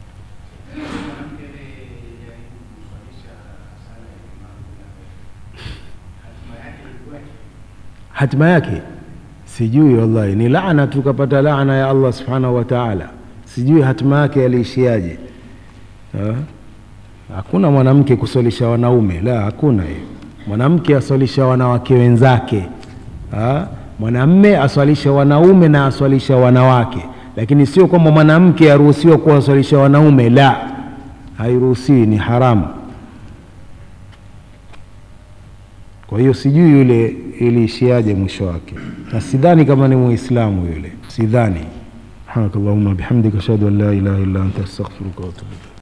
Hatima yake sijui, wallahi ni laana, tukapata laana ya Allah subhanahu wa ta'ala. Sijui hatima yake aliishiaje. Ha? Hakuna mwanamke kuswalisha wanaume, la, hakuna hiyo. Mwanamke aswalisha wanawake wenzake, ha? mwanamme aswalisha wanaume na aswalisha wanawake, lakini sio kwamba mwanamke aruhusiwa kuwaswalisha wanaume, la, hairuhusiwi, ni haramu. Kwa hiyo sijui yule iliishiaje mwisho wake, na sidhani kama ni Muislamu yule, sidhani. Subhanakallahumma bihamdika ashhadu an la ilaha illa anta astaghfiruka wa atubu ilaik.